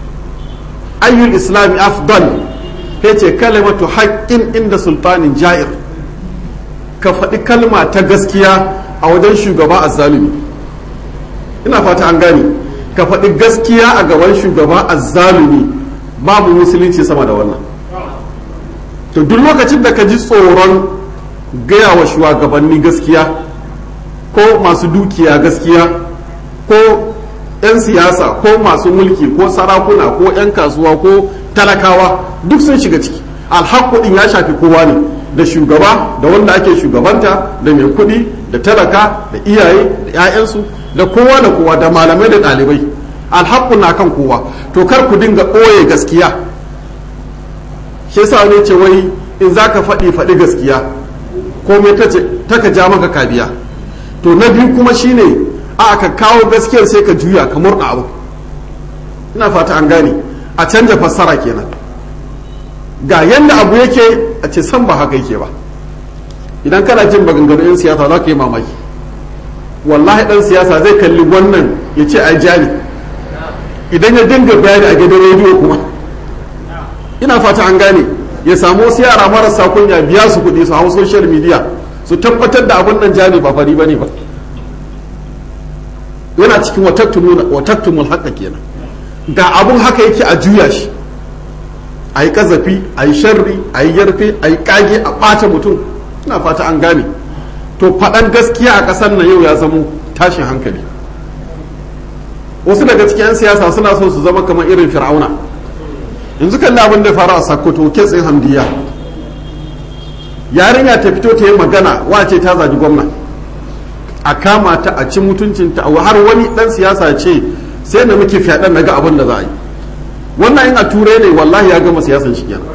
ayyul islami afdal ya ce kalimatu haƙƙin inda sultanin ja'ir ka faɗi kalma ta gaskiya a wajen shugaba azzalumi ina fata an gane ka faɗi gaskiya a gaban shugaba azzalumi babu musulunci sama da wannan to duk lokacin da ka ji tsoron gaya wa shugabanni gaskiya ko masu dukiya gaskiya ko 'yan siyasa ko masu mulki ko sarakuna ko 'yan kasuwa ko talakawa duk sun shiga ciki alhaku din ya shafi kowa ne da shugaba da wanda ake shugabanta da mai kuɗi da talaka da iyaye da 'ya'yansu da kowa da kowa da malamai da ɗalibai alhaku na kan kowa to kar ku dinga ɓoye gaskiya shi yasa ne ce wai in za ka faɗi faɗi gaskiya komai ta ka ja maka kabiya to na biyu kuma shine a ka kawo gaskiyar sai ka juya ka murna abu ina fata an gane a canja fassara kenan ga yadda abu yake a ce san ba haka yake ba idan kana jin maganganun 'yan siyasa za ka yi mamaki wallahi dan siyasa zai kalli wannan ya ce a jani idan ya dinga bayani a gidan rediyo kuma ina fata an gane ya samu wasu yara marasa kunya biya su kuɗi su hau social media su tabbatar da abin nan jami ba fari bane ba yana cikin watattumul haka kenan ga abun haka yake a juya shi a yi kazafi a yi sharri a yi yarfe a yi kage a ɓata mutum ina fata an gane to faɗan gaskiya a ƙasar nan yau ya zamo tashin hankali wasu daga cikin 'yan siyasa suna so su zama kamar irin fir'auna yanzu kalli abin da faru a sakkwato ketsin hamdiya yarinya ta fito ta yi magana wace ta zaji gwamna a kama ta a ci mutuncinta har wani dan siyasa ce sai na muke fyaɗen na ga abin da za a yi wannan in a turai ne wallahi ya gama siyasan shi kenan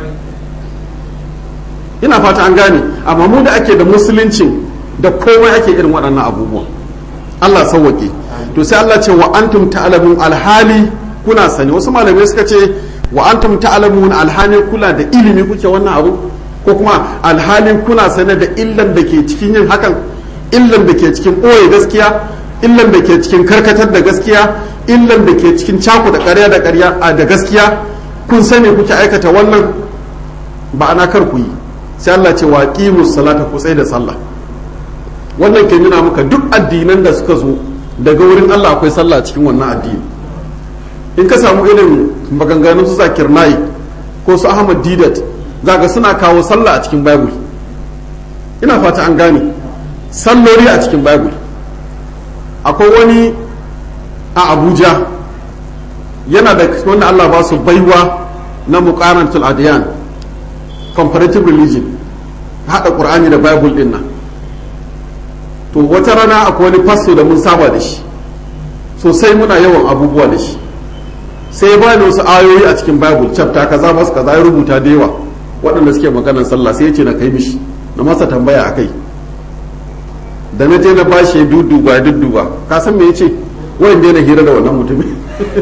ina fata an gane amma mu da ake da musuluncin da komai ake irin waɗannan abubuwan Allah sauwaƙe to sai Allah ce wa antum ta'lamun alhali kuna sani wasu malamai suka ce wa antum ta'lamun alhali kula da ilimi kuke wannan abu ko kuma alhalin kuna sane da illan da ke cikin yin hakan illan da ke cikin ɓoye gaskiya illan da ke cikin karkatar da gaskiya illan da ke cikin caku da ƙarya da ƙarya a da gaskiya kun sani kuke aikata wannan ba ana kar ku yi sai Allah ce wa qimus salata ku da sallah wannan ke nuna maka duk addinan da suka zo daga wurin Allah akwai sallah cikin wannan addini in ka samu irin maganganun su zakir nayi ko su ahmad didat zaka suna kawo sallah a cikin bible ina fata an gane sallori a cikin bible akwai wani a abuja yana da wanda Allah ba su baiwa na muqaranatul adiyan comparative religion hada qur'ani da bible din nan to wata rana akwai wani fasto da mun saba da shi sosai muna yawan abubuwa da shi sai ba ni wasu ayoyi a cikin bible chapter kaza masu kaza ya rubuta da yawa waɗanda suke maganar sallah sai ya ce na kai mishi na masa tambaya akai da na je na bashi ya dudduba ya dudduba ka san me yace wayan je na hira da wannan mutumin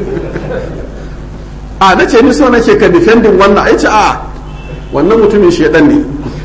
a na ce ni so nake ka defending wannan ai ce a wannan mutumin shedan ne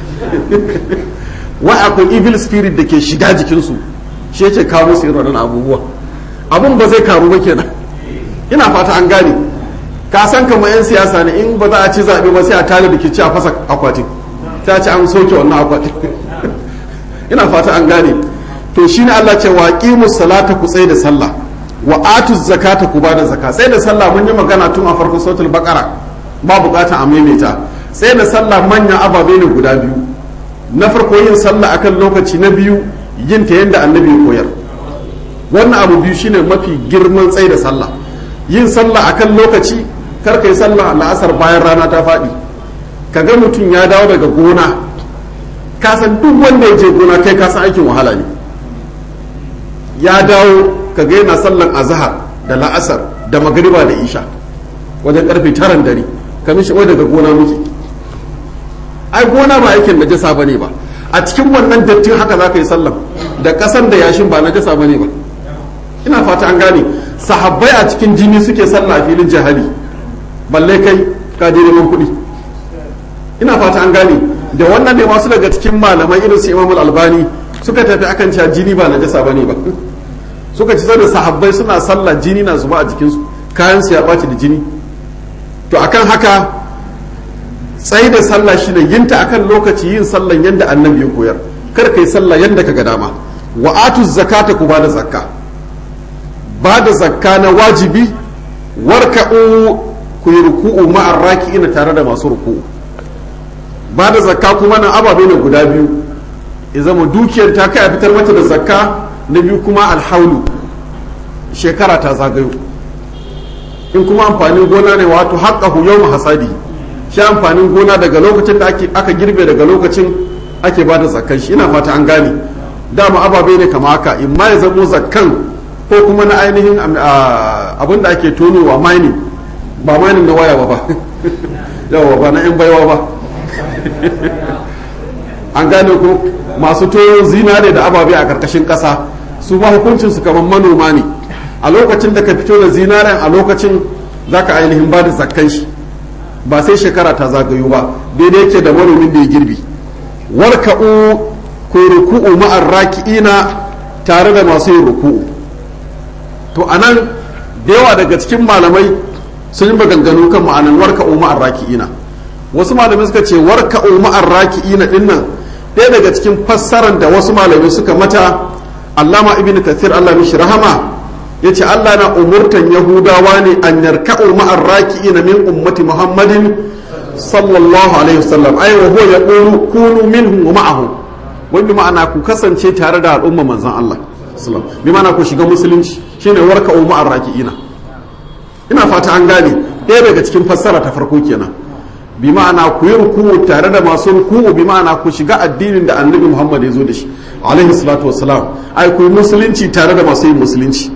wai akwai evil spirit da ke shiga jikinsu shi yake kawo musu irin wannan abubuwa abun ba zai karu ba kenan ina fata an gane ka san kamar yan siyasa ne in ba za a ci zaɓe ba sai a tare da ke ci a fasa akwatin sai a ci an soke wannan akwatin ina fata an gane to shine Allah ce wa qimus salata ku tsaye da sallah wa atuz zakata ku bada zakka tsaye da sallah mun yi magana tun a farkon suratul baqara ba bukatan a maimaita tsaye da sallah manyan ababe ne guda biyu na farko yin sallah akan lokaci na biyu yin ta yadda annabi ya koyar wannan abu biyu shine mafi girman tsaye da sallah yin sallah akan lokaci kar kai sallah la'asar bayan rana ta faɗi kaga mutum ya dawo daga gona ka san duk wanda ya je gona kai ka san aikin wahala ne ya dawo kaga yana sallan azhar da la'asar da magriba da isha wajen karfe taran dare kamin shi daga gona muke ai gona ba aikin najasa ba ne ba a cikin wannan dattin haka za ka yi sallan da kasan da yashin ba najasa ba ne ba ina fata an gane sahabbai a cikin jini suke sallah a filin jihadi balle kai ka je neman kuɗi ina fata an gane da wannan ne masu daga cikin malamai irin su imamul albani suka tafi akan cewa jini ba najasa ba ne ba suka ci da sahabbai suna sallah jini na zuba a jikinsu kayan su ya ɓaci da jini to akan haka tsayi da sallah shine yinta akan lokaci yin sallan yadda annabi ya koyar kar kai sallah yadda ka ga dama wa atu zakata ku bada zakka bada zakka na wajibi warka'u ku yi ruku'u ma'ar raki'ina tare da masu ruku'u bada zakka kuma nan ababe ne guda biyu ya zama dukiyar ta kai a fitar mata da zakka na biyu kuma alhaulu shekara ta zagayo in kuma amfanin gona ne wato haƙƙahu yau hasadi shi amfanin gona daga lokacin da aka girbe daga lokacin ake ba da zakkan shi ina fata an gane dama ababe ne kama haka in ma ya zamo zakkan ko kuma na ainihin abin da ake tonowa mining ba mining na waya ba ba yawa ba na yan baiwa ba an gane ko masu tono zinare da ababe a karkashin ƙasa su ba hukuncin su kamar manoma ne a lokacin da ka fito da zinaren a lokacin za ka ainihin ba da zakkan shi ba sai shekara ta zagayo ba daidai yake da manomin da ya girbi warka'u ku ruku'u ma'ar raki'ina tare da masu yin ruku'u to anan da yawa daga cikin malamai sun yi maganganu kan ma'anan warka'u ma'ar raki'ina wasu malamai suka ce warka'u ma'ar raki'ina dinnan ɗaya daga cikin fassarar da wasu malamai suka mata allama ibn kathir allah mishi rahama ya ce allah na umurtan yahudawa ne an yarka'u ma'ar raki'ina min ummati muhammadin sallallahu alaihi wasallam ai wa huwa yaqulu kunu minhum wa ma'ahum wani ma'ana ku kasance tare da al'umma manzon allah sallallahu bi ma'ana ku shiga musulunci shine warka'u ma'ar raki'ina ina fata an gane ɗaya daga cikin fassara ta farko kenan bi ma'ana ku yi ruku'u tare da masu ruku'u bi ma'ana ku shiga addinin da annabi Muhammad ya zo da shi alaihi salatu wassalam ai ku yi musulunci tare da masu yin musulunci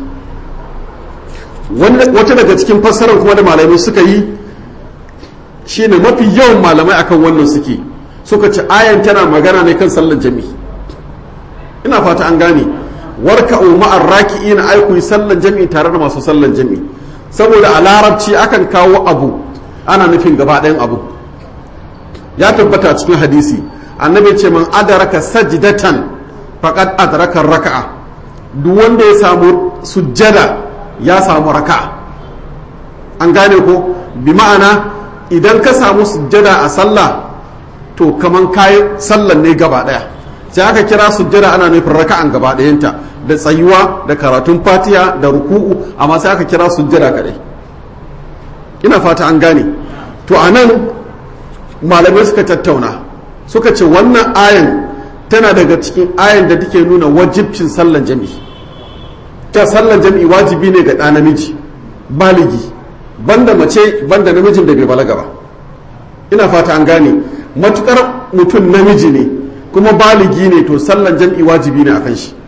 wata daga cikin fassarar kuma da malamai suka yi shine mafi yawan malamai akan wannan suke suka ce ayan tana magana ne kan sallar jami'i ina fata an gane warka'u ma'ar raki'ina ai ku yi sallar jami'i tare da masu sallar jami'i saboda a larabci akan kawo abu ana nufin gaba ɗayan abu ya tabbata cikin hadisi annabi ce man adaraka sajdatan faqad adraka raka'a duk wanda ya samu sujjada ya samu raka'a an gane ko bi ma'ana idan ka samu sujjada a sallah to kaman kayi sallan ne gaba ɗaya sai aka kira sujjada ana nufin raka'an gaba ɗayanta da tsayuwa da karatun fatiha da ruku'u amma sai aka kira sujjada kaɗai ina fata an gane to a nan malamai suka tattauna suka ce wannan ayan tana daga cikin ayan da take nuna wajibcin sallan jami'i ta sallan jami'i wajibi ne ga ɗa namiji baligi banda mace banda namijin da bai balaga ba ina fata an gane matukar mutum namiji ne kuma baligi ne to sallan jami'i wajibi ne akan shi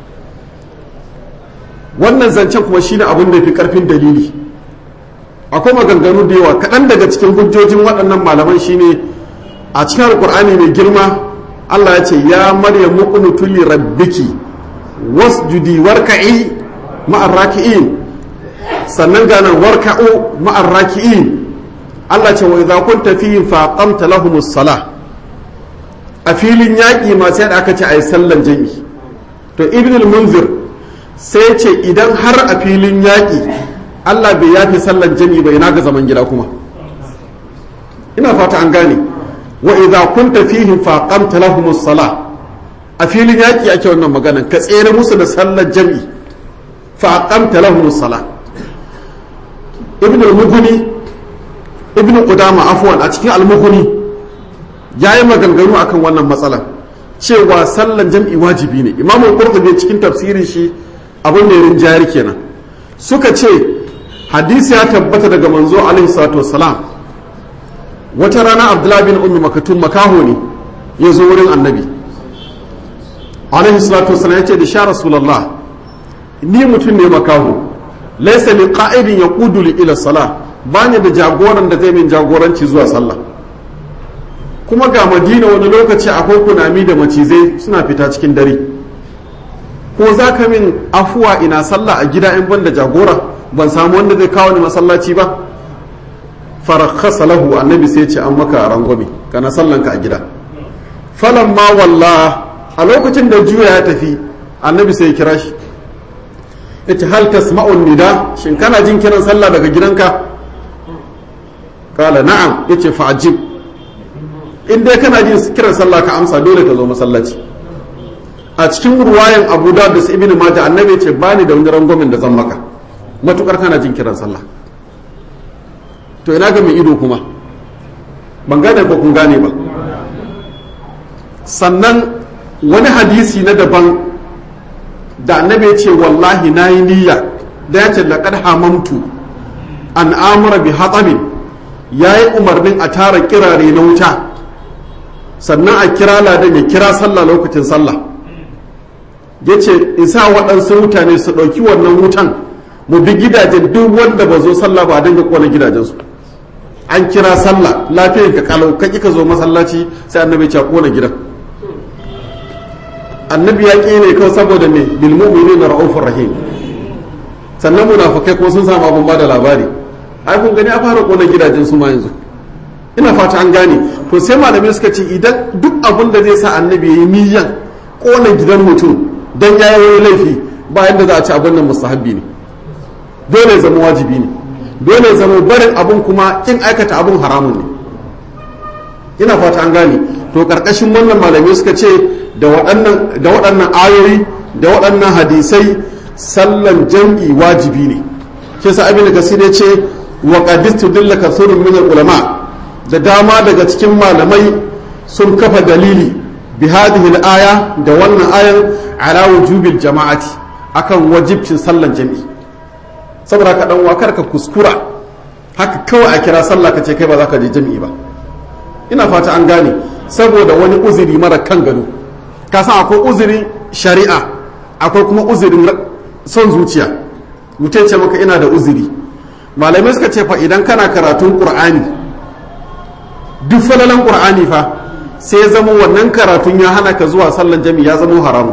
wannan zancen kuma shine abin da fi karfin dalili akwai maganganu da yawa kaɗan daga cikin hujjojin waɗannan malaman shine a cikin alkur'ani mai girma Allah ya ce ya maryam muqnutu li rabbiki wasjudi warka'i ma'ar raki'in sannan ga nan warka'u ma'ar raki'in Allah ce wa idza kunta fihim fa qamta lahumus salah a filin yaƙi ma sai da aka ce ayi sallan jami'i to ibn al-munzir sai ce idan har a filin yaƙi Allah bai yafi sallan jami'i bai na ga zaman gida kuma ina fata an gane wa idza kunta fihim fa qamta lahumus salah a filin yaƙi ake wannan maganan ka tsere musu da sallar jami'i fa qamta lahumus salah ibn al-mughni ibn qudama afwan a cikin al-mughni yayi maganganu akan wannan matsalan cewa sallan jam'i wajibi ne imamu qurtubi cikin tafsirin shi abin da ya rinjayar kenan suka ce hadisi ya tabbata daga manzo alaihi salatu wassalam wata rana abdullahi bin ummi makatun makaho ne ya zo wurin annabi alaihi salatu wassalam ya ce da sha rasulullah ni mutum ne makaho laisa li qa'idin yaqudu li ila salah bani da jagoran da zai min jagoranci zuwa sallah kuma ga madina wani lokaci akwai kunami da macizai suna fita cikin dare ko za ka min afuwa ina sallah a gida in ban da jagora ban samu wanda zai kawo ni masallaci ba farakhasa lahu annabi sai ce an maka rangwame kana sallanka a gida falan ma walla a lokacin da juya ya tafi annabi sai ya kira shi yace hal tasma'un nida shin kana jin kiran sallah daga gidanka kala na'am yace fa ajib in dai kana jin kiran sallah ka amsa dole ka zo masallaci a cikin ruwayan Abu Dawud da Ibn Majah annabi yace bani da wani rangwamin da zan maka matukar kana jin kiran sallah to ina ga mai ido kuma ban gane ko kun gane ba sannan wani hadisi na daban da annabi ya ce wallahi na yi niyya da ya ce laƙar hamamtu an amura bi hatsamin ya yi umarnin a tara kirare na wuta sannan a kira ladan ya kira sallah lokacin sallah ya ce in sa waɗansu mutane su ɗauki wannan wutan mu bi gidajen duk wanda ba zo sallah ba a dinga kona gidajensu an kira sallah lafiyar ka kalau ka ka zo masallaci sai annabi ya kona gidan annabi ya ƙi ne kawai saboda me bil mu'minina ra'ufur rahim sannan munafikai ko sun samu abun bada labari ai kun gani a fara kona gidajen su ma yanzu ina fata an gane to sai malamai suka ce idan duk abun da zai sa annabi ya yi niyyan kona gidan mutum dan ya yi wani laifi ba yadda za a ci abin nan mustahabbi ne dole zama wajibi ne dole zama barin abun kuma kin aikata abun haramun ne ina fata an gane to karkashin wannan malamai suka ce da waɗannan da waɗannan ayoyi da waɗannan hadisai sallan jam'i wajibi ne shi sa abin da kasir ya ce wa qadistu dilla kasurun min ulama da dama daga cikin malamai sun kafa dalili bi hadhihi al-aya da wannan ayan ala wujubil jama'ati akan wajibcin sallan jam'i saboda ka dan wakar ka kuskura haka kawai a kira sallah ka ce kai ba za ka je jam'i ba ina fata an gane saboda wani uzuri mara kan gado ka san akwai uzuri shari'a akwai kuma uzurin son zuciya mutum ce maka ina da uzuri malamai suka ce fa idan kana karatun qur'ani duk falalan qur'ani fa sai zama wannan karatun ya hana ka zuwa sallan jami'i ya zama haramu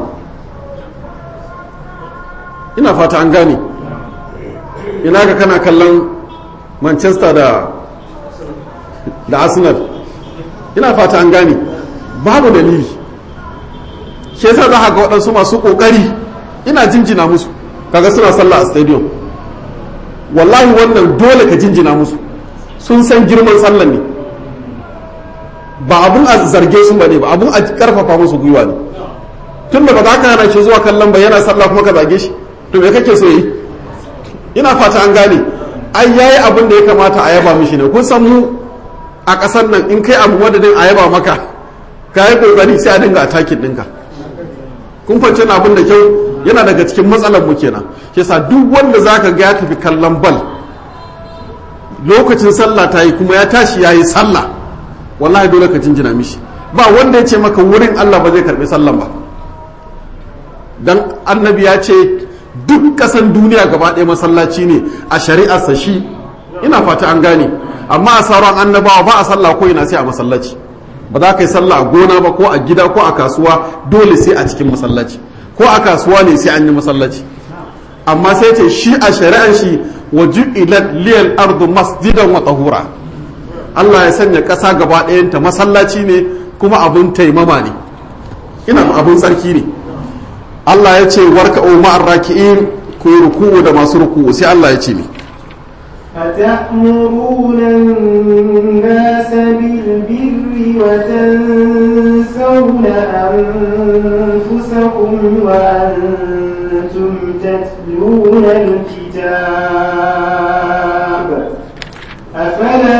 ina fata an gane ina ga kana kallon manchester da da arsenal ina fata an gane babu dalili shi yasa za ga waɗansu masu ƙoƙari ina jinjina musu kaga suna sallah a stadium wallahi wannan dole ka jinjina musu sun san girman sallan ne ba abun a zarge su ba ne ba abun a karfafa musu gwiwa ne tun da ba za ka hana shi zuwa kallon ba yana sallah kuma ka zage shi to me kake so yi ina fata an gane ai yayi abin da ya kamata a yaba mishi ne kun san mu a ƙasar nan in kai abu madadin a yaba maka ka yi kokari sai a dinga atakin ɗinka kun fance na abin da kyau yana daga cikin matsalar mu kenan shi yasa duk wanda zaka ga ya tafi kallon bal lokacin sallah ta yi kuma ya tashi ya yi sallah wallahi dole ka jinjina mishi ba wanda ya ce maka wurin Allah ba zai karbi sallan ba dan annabi ya ce duk kasan duniya gaba ɗaya masallaci ne a shari'arsa shi ina fata an gane amma a sauran annabawa ba a sallah ko ina sai a masallaci ba za ka yi sallah a gona ba ko a gida ko a kasuwa dole sai a cikin masallaci ko a kasuwa ne sai an yi masallaci amma sai ce shi a shari'an shi wa ju'ilat liyal ardu masjidan wa tahura Allah ya sanya ƙasa gaba ɗayanta masallaci ne kuma abun taimama ne ina abun tsarki ne Allah ya ce warka o ma'ar raki'in ku yi ruku'u da masu ruku'u sai Allah ya ce ne أتأمرون الناس بالبر وتنسون أنفسكم وأنتم تتلون الكتاب أفلا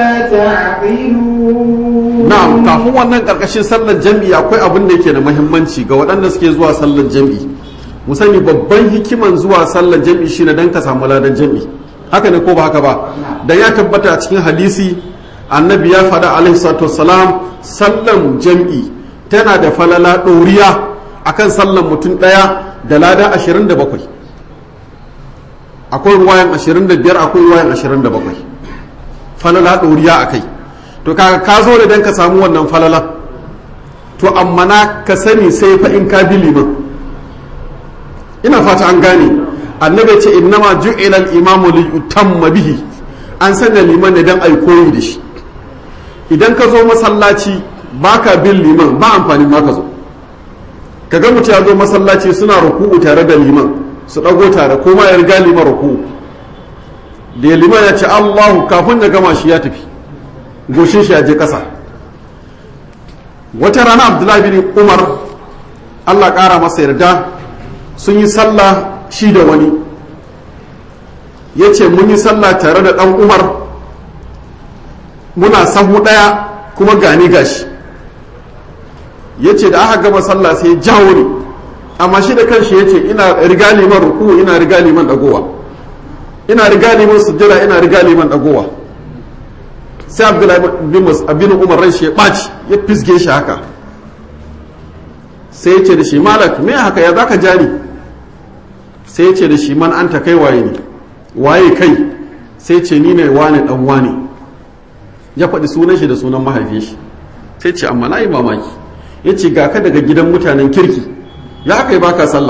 تعقلون na'am kafin wannan karkashin sallar jam'i akwai abin da yake da muhimmanci ga waɗanda suke zuwa sallar jam'i mu sani babban hikiman zuwa sallar jam'i shine dan ka samu ladan jam'i haka ne ko ba haka ba dan ya tabbata a cikin hadisi annabi ya faɗa alaihi salatu wassalam sallan jam'i tana da falala ɗoriya akan sallan mutum ɗaya da lada 27 akwai ruwayan 25 akwai ruwayan 27 falala ɗoriya a kai to kaga ka zo da dan ka samu wannan falala to amma na ka sani sai fa in ka bi liman ina fata an gane annabi ce innama ju'ila al-imamu li yutamma bihi an sanya liman ne dan ai koyi da shi idan ka zo masallaci baka bin liman ba amfani ma ka zo kaga mutum ya zo masallaci suna ruku'u tare da liman su dago tare ko ma ya riga liman ruku'u da liman ya ce Allahu kafin ya gama shi ya tafi goshin shi ya je kasa wata rana Abdullahi bin Umar Allah kara masa yarda sun yi sallah shi da wani ya ce mun yi sallah tare da ɗan umar muna sahu ɗaya kuma gani gashi ya ce da aka gama sallah sai jawo ne amma shi da kanshi ya ce ina riga liman ruku ina riga liman dagowa ina riga liman sujjada ina riga liman dagowa sai abdullahi bin umar ran shi ya ɓaci ya fisge shi haka sai ya ce da shi malak me haka ya zaka jani sai ya ce da shi man anta kai waye ne waye kai sai ce ni ne wane dan wane ya faɗi sunan shi da sunan mahaifin shi sai ce amma na yi mamaki ya ce ga ka daga gidan mutanen kirki ya aka yi baka sallah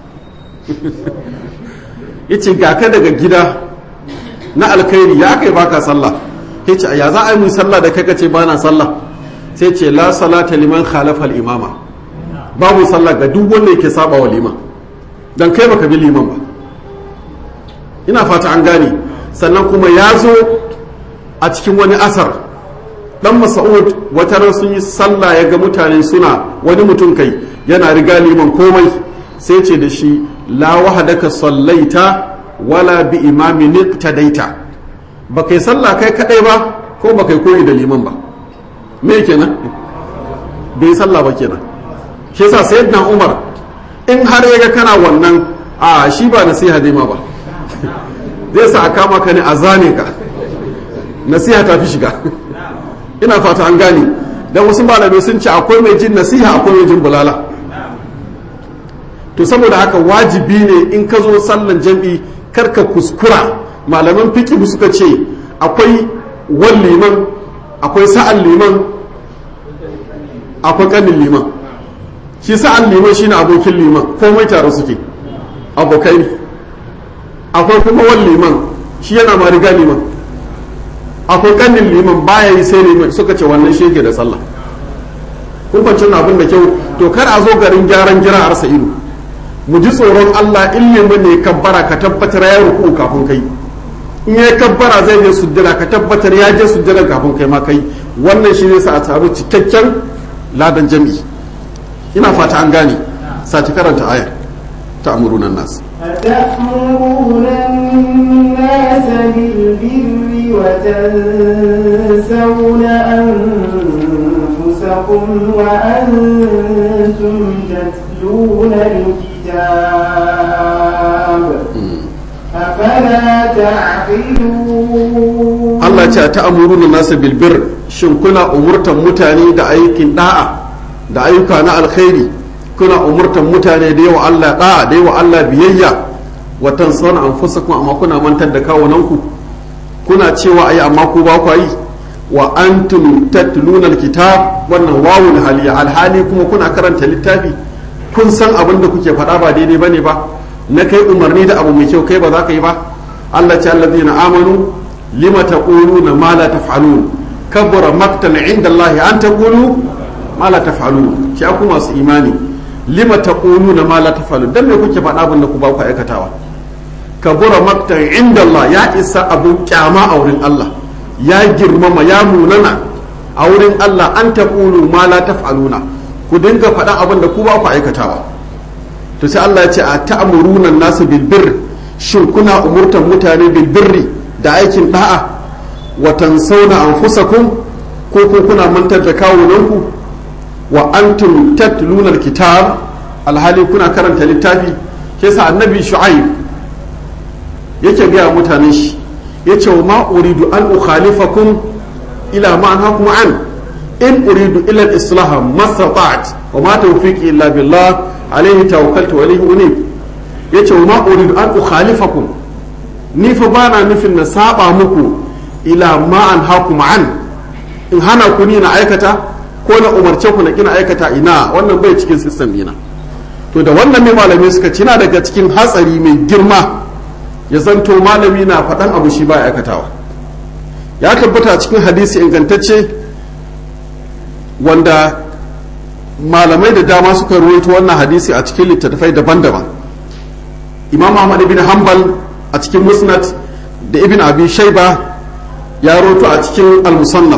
ya ce ga ka daga gida na alkhairi ya aka yi baka sallah ya ce ya za a yi mun sallah da kai ce ba na sallah sai ce la salata liman khalafa imama babu sallah ga duk wanda yake saba wa liman dan kai baka bi liman ba ina fata an gane sannan kuma ya zo a cikin wani asar dan mas'ud wata ran sun yi sallah ya ga mutane suna wani mutum kai yana riga liman komai sai ce da shi la wahadaka sallaita wala bi imamin iqtadaita ba kai sallah kai kadai ba ko ba kai koyi da liman ba me kenan bai sallah ba kenan shi yasa sayyidina umar in har ya ga kana wannan a shi ba nasiha zai ma ba zai sa a kama ka ne a zane ka nasiha ta fi shiga ina fata an gane don wasu malamai sun ce akwai mai jin nasiha akwai mai jin bulala to saboda haka wajibi ne in ka zo sallan jam'i karka kuskura malaman fiki suka ce akwai wan liman akwai sa'an liman akwai kanin liman shi sa'an liman shine abokin liman komai tare suke abokai ne akwai kuma wan liman shi yana ma riga liman akwai kanin liman baya yi sai liman suka ce wannan shege da sallah kun kwanci abin da kyau to kar a zo garin gyaran gira a rasa ido mu ji tsoron Allah in liman ne kabbara ka tabbatar ya ruku kafin kai in ya kabbara zai je sujjada ka tabbatar ya je sujjada kafin kai ma kai wannan shi ne sa a samu cikakken ladan jami'i ina fata an gane saci karanta ayar ta amurunan nasu أتأمرون الناس بالبر وتنسون أنفسكم وأنتم تتلون الكتاب أفلا تعقلون Allah ce ta amuruna nasu bilbir shin kuna umurtan mutane da aikin da'a da ayyuka na alkhairi kuna umurtan mutane da yawa Allah da'a da yawa Allah biyayya wa tansawna anfusakum amma kuna mantar da kawunanku kuna cewa ayi amma ku ba ku yi wa antum tatluna alkitab wannan wawul haliya alhali kuma kuna karanta littafi kun san abin da kuke faɗa ba daidai bane ba na kai umarni da abu mai kyau kai ba za ka yi ba Allah ce allazina amanu lima taquluna ma la taf'alun kabura maktan inda Allah an taqulu ma la taf'alun ki aku masu imani lima taquluna ma la taf'alun dan me kuke faɗa abin da ku ba ku aikatawa kabura maktan inda Allah ya isa abun kyama a wurin Allah ya girmama ya munana a wurin Allah an taqulu ma la taf'aluna ku dinga faɗa abin da ku ba ku aikatawa to sai Allah ya ce a ta'muruna nasu bil birr shin kuna umurtan mutane bil birri da aikin da'a wa tansawna anfusakum ko ko kuna mantar da kawunanku wa antum tatluna alkitab alhali kuna karanta littafi ke sa annabi shu'aib yake ga mutanen shi yace wa ma uridu an ukhalifakum ila ma anhakum an in uridu illa al-islah ma stata'at wa ma tawfiqi illa billah alayhi tawakkaltu wa ilayhi unib yace wa ma uridu an ukhalifakum ni fa bana nufin na saba muku ila ma anhakum an in hana ku ni na aikata ko na umarce ku na kina aikata ina wannan bai cikin system dina to da wannan mai malamai suka ci na daga cikin hatsari mai girma ya zanto malami na faɗan abu shi ba aikatawa ya tabbata cikin hadisi ingantacce wanda malamai da dama suka ruwaito wannan hadisi a cikin littattafai daban-daban imam ahmad ibn hanbal a cikin musnad da ibn abi shaiba ya roto a cikin al-musannaf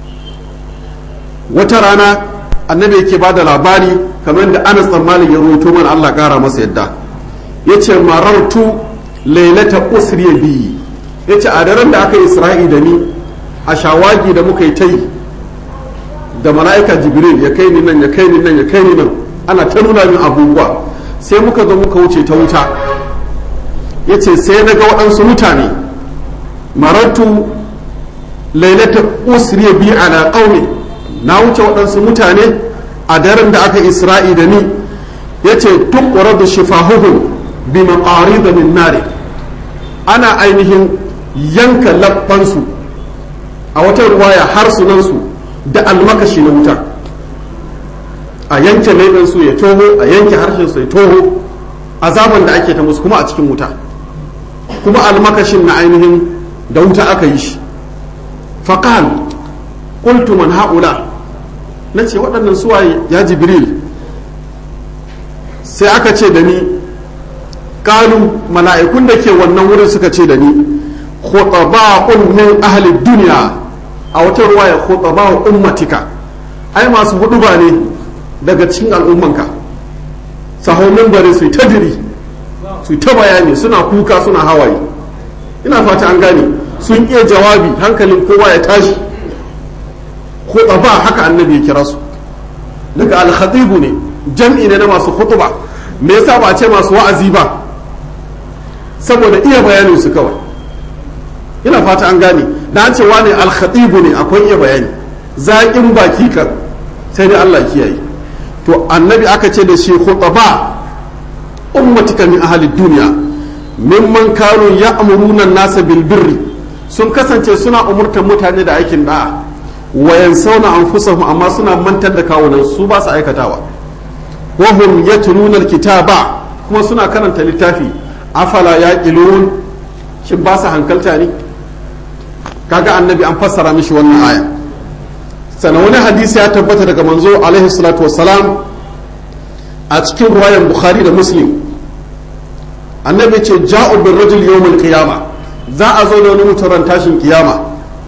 wata rana annabi yake ba da labari kamar da anas tsammali ya roto mana allah kara masa yadda ya ce marartu lailata usriya biyi ya ce a daren da aka yi isra'i da ni a shawagi da muka yi ta yi da mala'ika jibril ya kai ni nan ya kai ni nan ya kai ni nan ana ta nuna min abubuwa sai muka zo muka wuce ta wuta ya ce sai na ga waɗansu mutane marartu lailata usriya bi ala qaumi na wuce waɗansu mutane a daren da aka isra'i da ni ya ce tukkura da shifahuhun bi maƙari da min nare ana ainihin yanka labbansu a wata ruwaya harsunansu da almakashi na wuta a yanke laifinsu ya toho a yanke harshensu ya toho azaban da ake ta musu kuma a cikin wuta kuma almakashin na ainihin da wuta aka yi shi faƙal ƙultu man haƙula na ce waɗannan suwaye ya jibril sai aka ce da ni ƙalu mala'ikun da ke wannan wurin suka ce da ni khutaba'un min ahli duniya a wata ruwaya khutaba'u ummatika ai masu hudu ba ne daga cikin al'ummanka sahomin bare su ta diri su ta bayani suna kuka suna hawaye ina fata an gane sun iya jawabi hankalin kowa ya tashi khutaba haka annabi ya kira su daga al ne jam'i ne na masu khutuba me yasa ba a ce masu wa'azi ba saboda iya bayanin su kawai ina fata an gane da an ce wani al ne akwai iya bayani zaƙin baki kan sai dai Allah kiyaye to annabi aka ce da shi khutaba ummatika min ahli duniya mimman kanu ya'muruna nasa bil birri sun kasance suna umurtar mutane da aikin da'a wa yansawna anfusahum amma suna mantar da kawunan su ba su aikatawa wa hum yatluna alkitaba kuma suna karanta littafi afala yaqilun shin ba su hankalta ne kaga annabi an fassara mishi wannan aya sana wani hadisi ya tabbata daga manzo alaihi salatu wassalam a cikin ruwayan bukhari da muslim annabi ce ja'u bin rajul yawmul qiyama za a zo da wani muturan tashin kiyama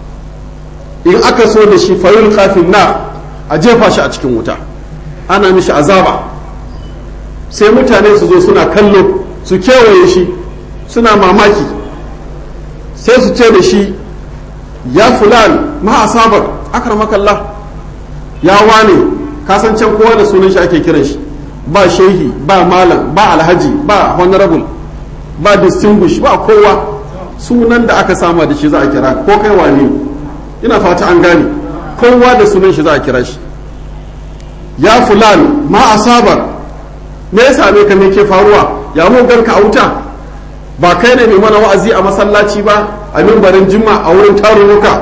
in aka so da shi fayul kafin na a jefa shi a cikin wuta ana mishi azaba sai mutane su zo suna kallo su kewaye shi suna mamaki sai su ce da shi ya fulan ma asabar akramakallah ya wane kasancen kowa da sunan shi ake kiran shi ba shehi ba malam ba alhaji ba honorable ba distinguish ba kowa sunan da aka sama da shi za a kira ko kai wane ina fata an gane kowa da sunan shi za a kira shi ya fulan ma asabar me ya same ka me ke faruwa ya mu ganka a wuta ba kai ne mai mana wa'azi a masallaci ba a mimbarin jimma a wurin tarurruka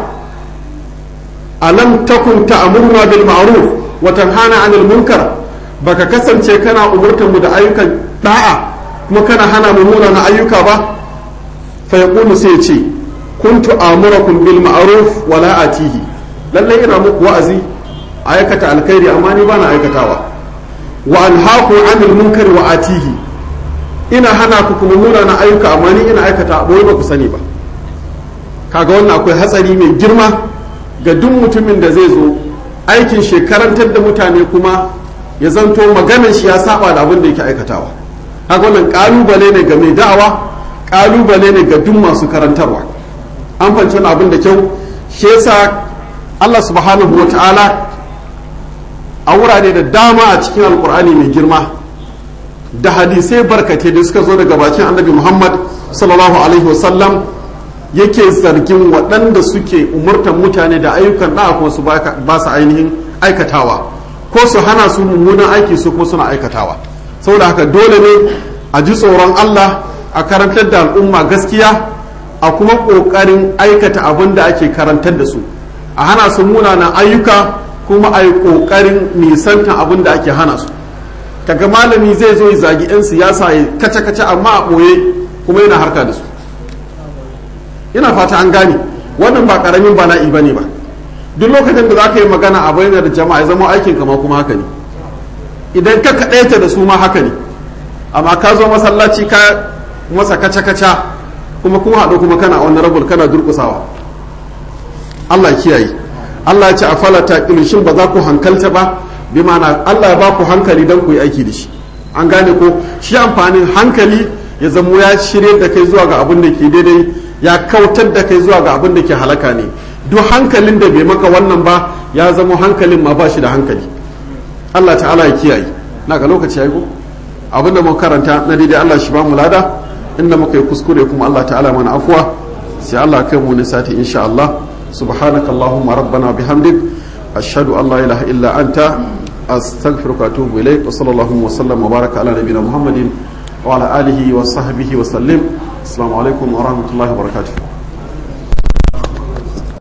alam takun ta'muruna bil ma'ruf wa tanhana 'anil munkar baka kasance kana umurtar mu da ayyukan da'a kuma kana hana mu na ayyuka ba fa yaqulu sai ce kuntu amurakum bil ma'ruf wa la atihi lalle ina muku wa'azi aikata alkhairi amma ni bana aikatawa wa anhaaku 'anil munkar wa atihi ina hana ku kuma na ayyuka amma ni ina aikata boye ba ku sani ba kaga wannan akwai hatsari mai girma ga duk mutumin da zai zo aikin shekarantar da mutane kuma ya zanto maganar shi ya saba da abin da yake aikatawa haka wannan kalubale ne ga mai da'awa kalubale ne ga duk masu karantarwa an fahimci wani abin da kyau shi yasa Allah subhanahu wa ta'ala a wurare da dama a cikin alkur'ani mai girma da hadisai barkatai da suka zo daga bakin annabi muhammad sallallahu alaihi wasallam yake zargin waɗanda suke umurtan mutane da ayyukan ɗa'a kuma su ba su ainihin aikatawa ko su hana su mummunan aiki su kuma suna aikatawa saboda haka dole ne a ji tsoron Allah a karantar da al'umma gaskiya a kuma ƙoƙarin aikata abin da ake karantar da su a hana su munanan ayyuka kuma a yi ƙoƙarin nisantan abin da ake hana su kaga malami zai zo ya zagi 'yan siyasa ya kace-kace amma a ɓoye kuma yana harka da su ina fata an gane wannan ba karamin bala'i ba ne ba duk lokacin da za ka yi magana a bayyana da jama'a ya zama aikin kama kuma haka ne idan ka kaɗaita da su ma haka ne amma ka zo masallaci ka masa kaca-kaca kuma kuma haɗu kuma kana wani rabul kana durƙusawa Allah kiyaye Allah ya ce a falata shin ba za ku hankalta ba bi ma'ana Allah ya ba ku hankali don ku yi aiki da shi an gane ko shi amfanin hankali ya zamo ya shirye da kai zuwa ga abin da ke daidai ya kautar da kai zuwa ga abin da ke halaka ne duk hankalin da bai maka wannan ba ya zama hankalin ma ba shi da hankali Allah ta'ala ya kiyaye na ga lokaci ya yi ko abinda muka karanta na daidai Allah shi ba mu lada inda muka yi kuskure kuma Allah ta'ala mana afuwa sai Allah kai mu ne sati insha Allah subhanakallahumma rabbana bihamdik ashhadu an la ilaha illa anta أستغفرك وأتوب إليك وصلى الله وسلم وبارك على نبينا محمد وعلى آله وصحبه وسلم السلام عليكم ورحمة الله وبركاته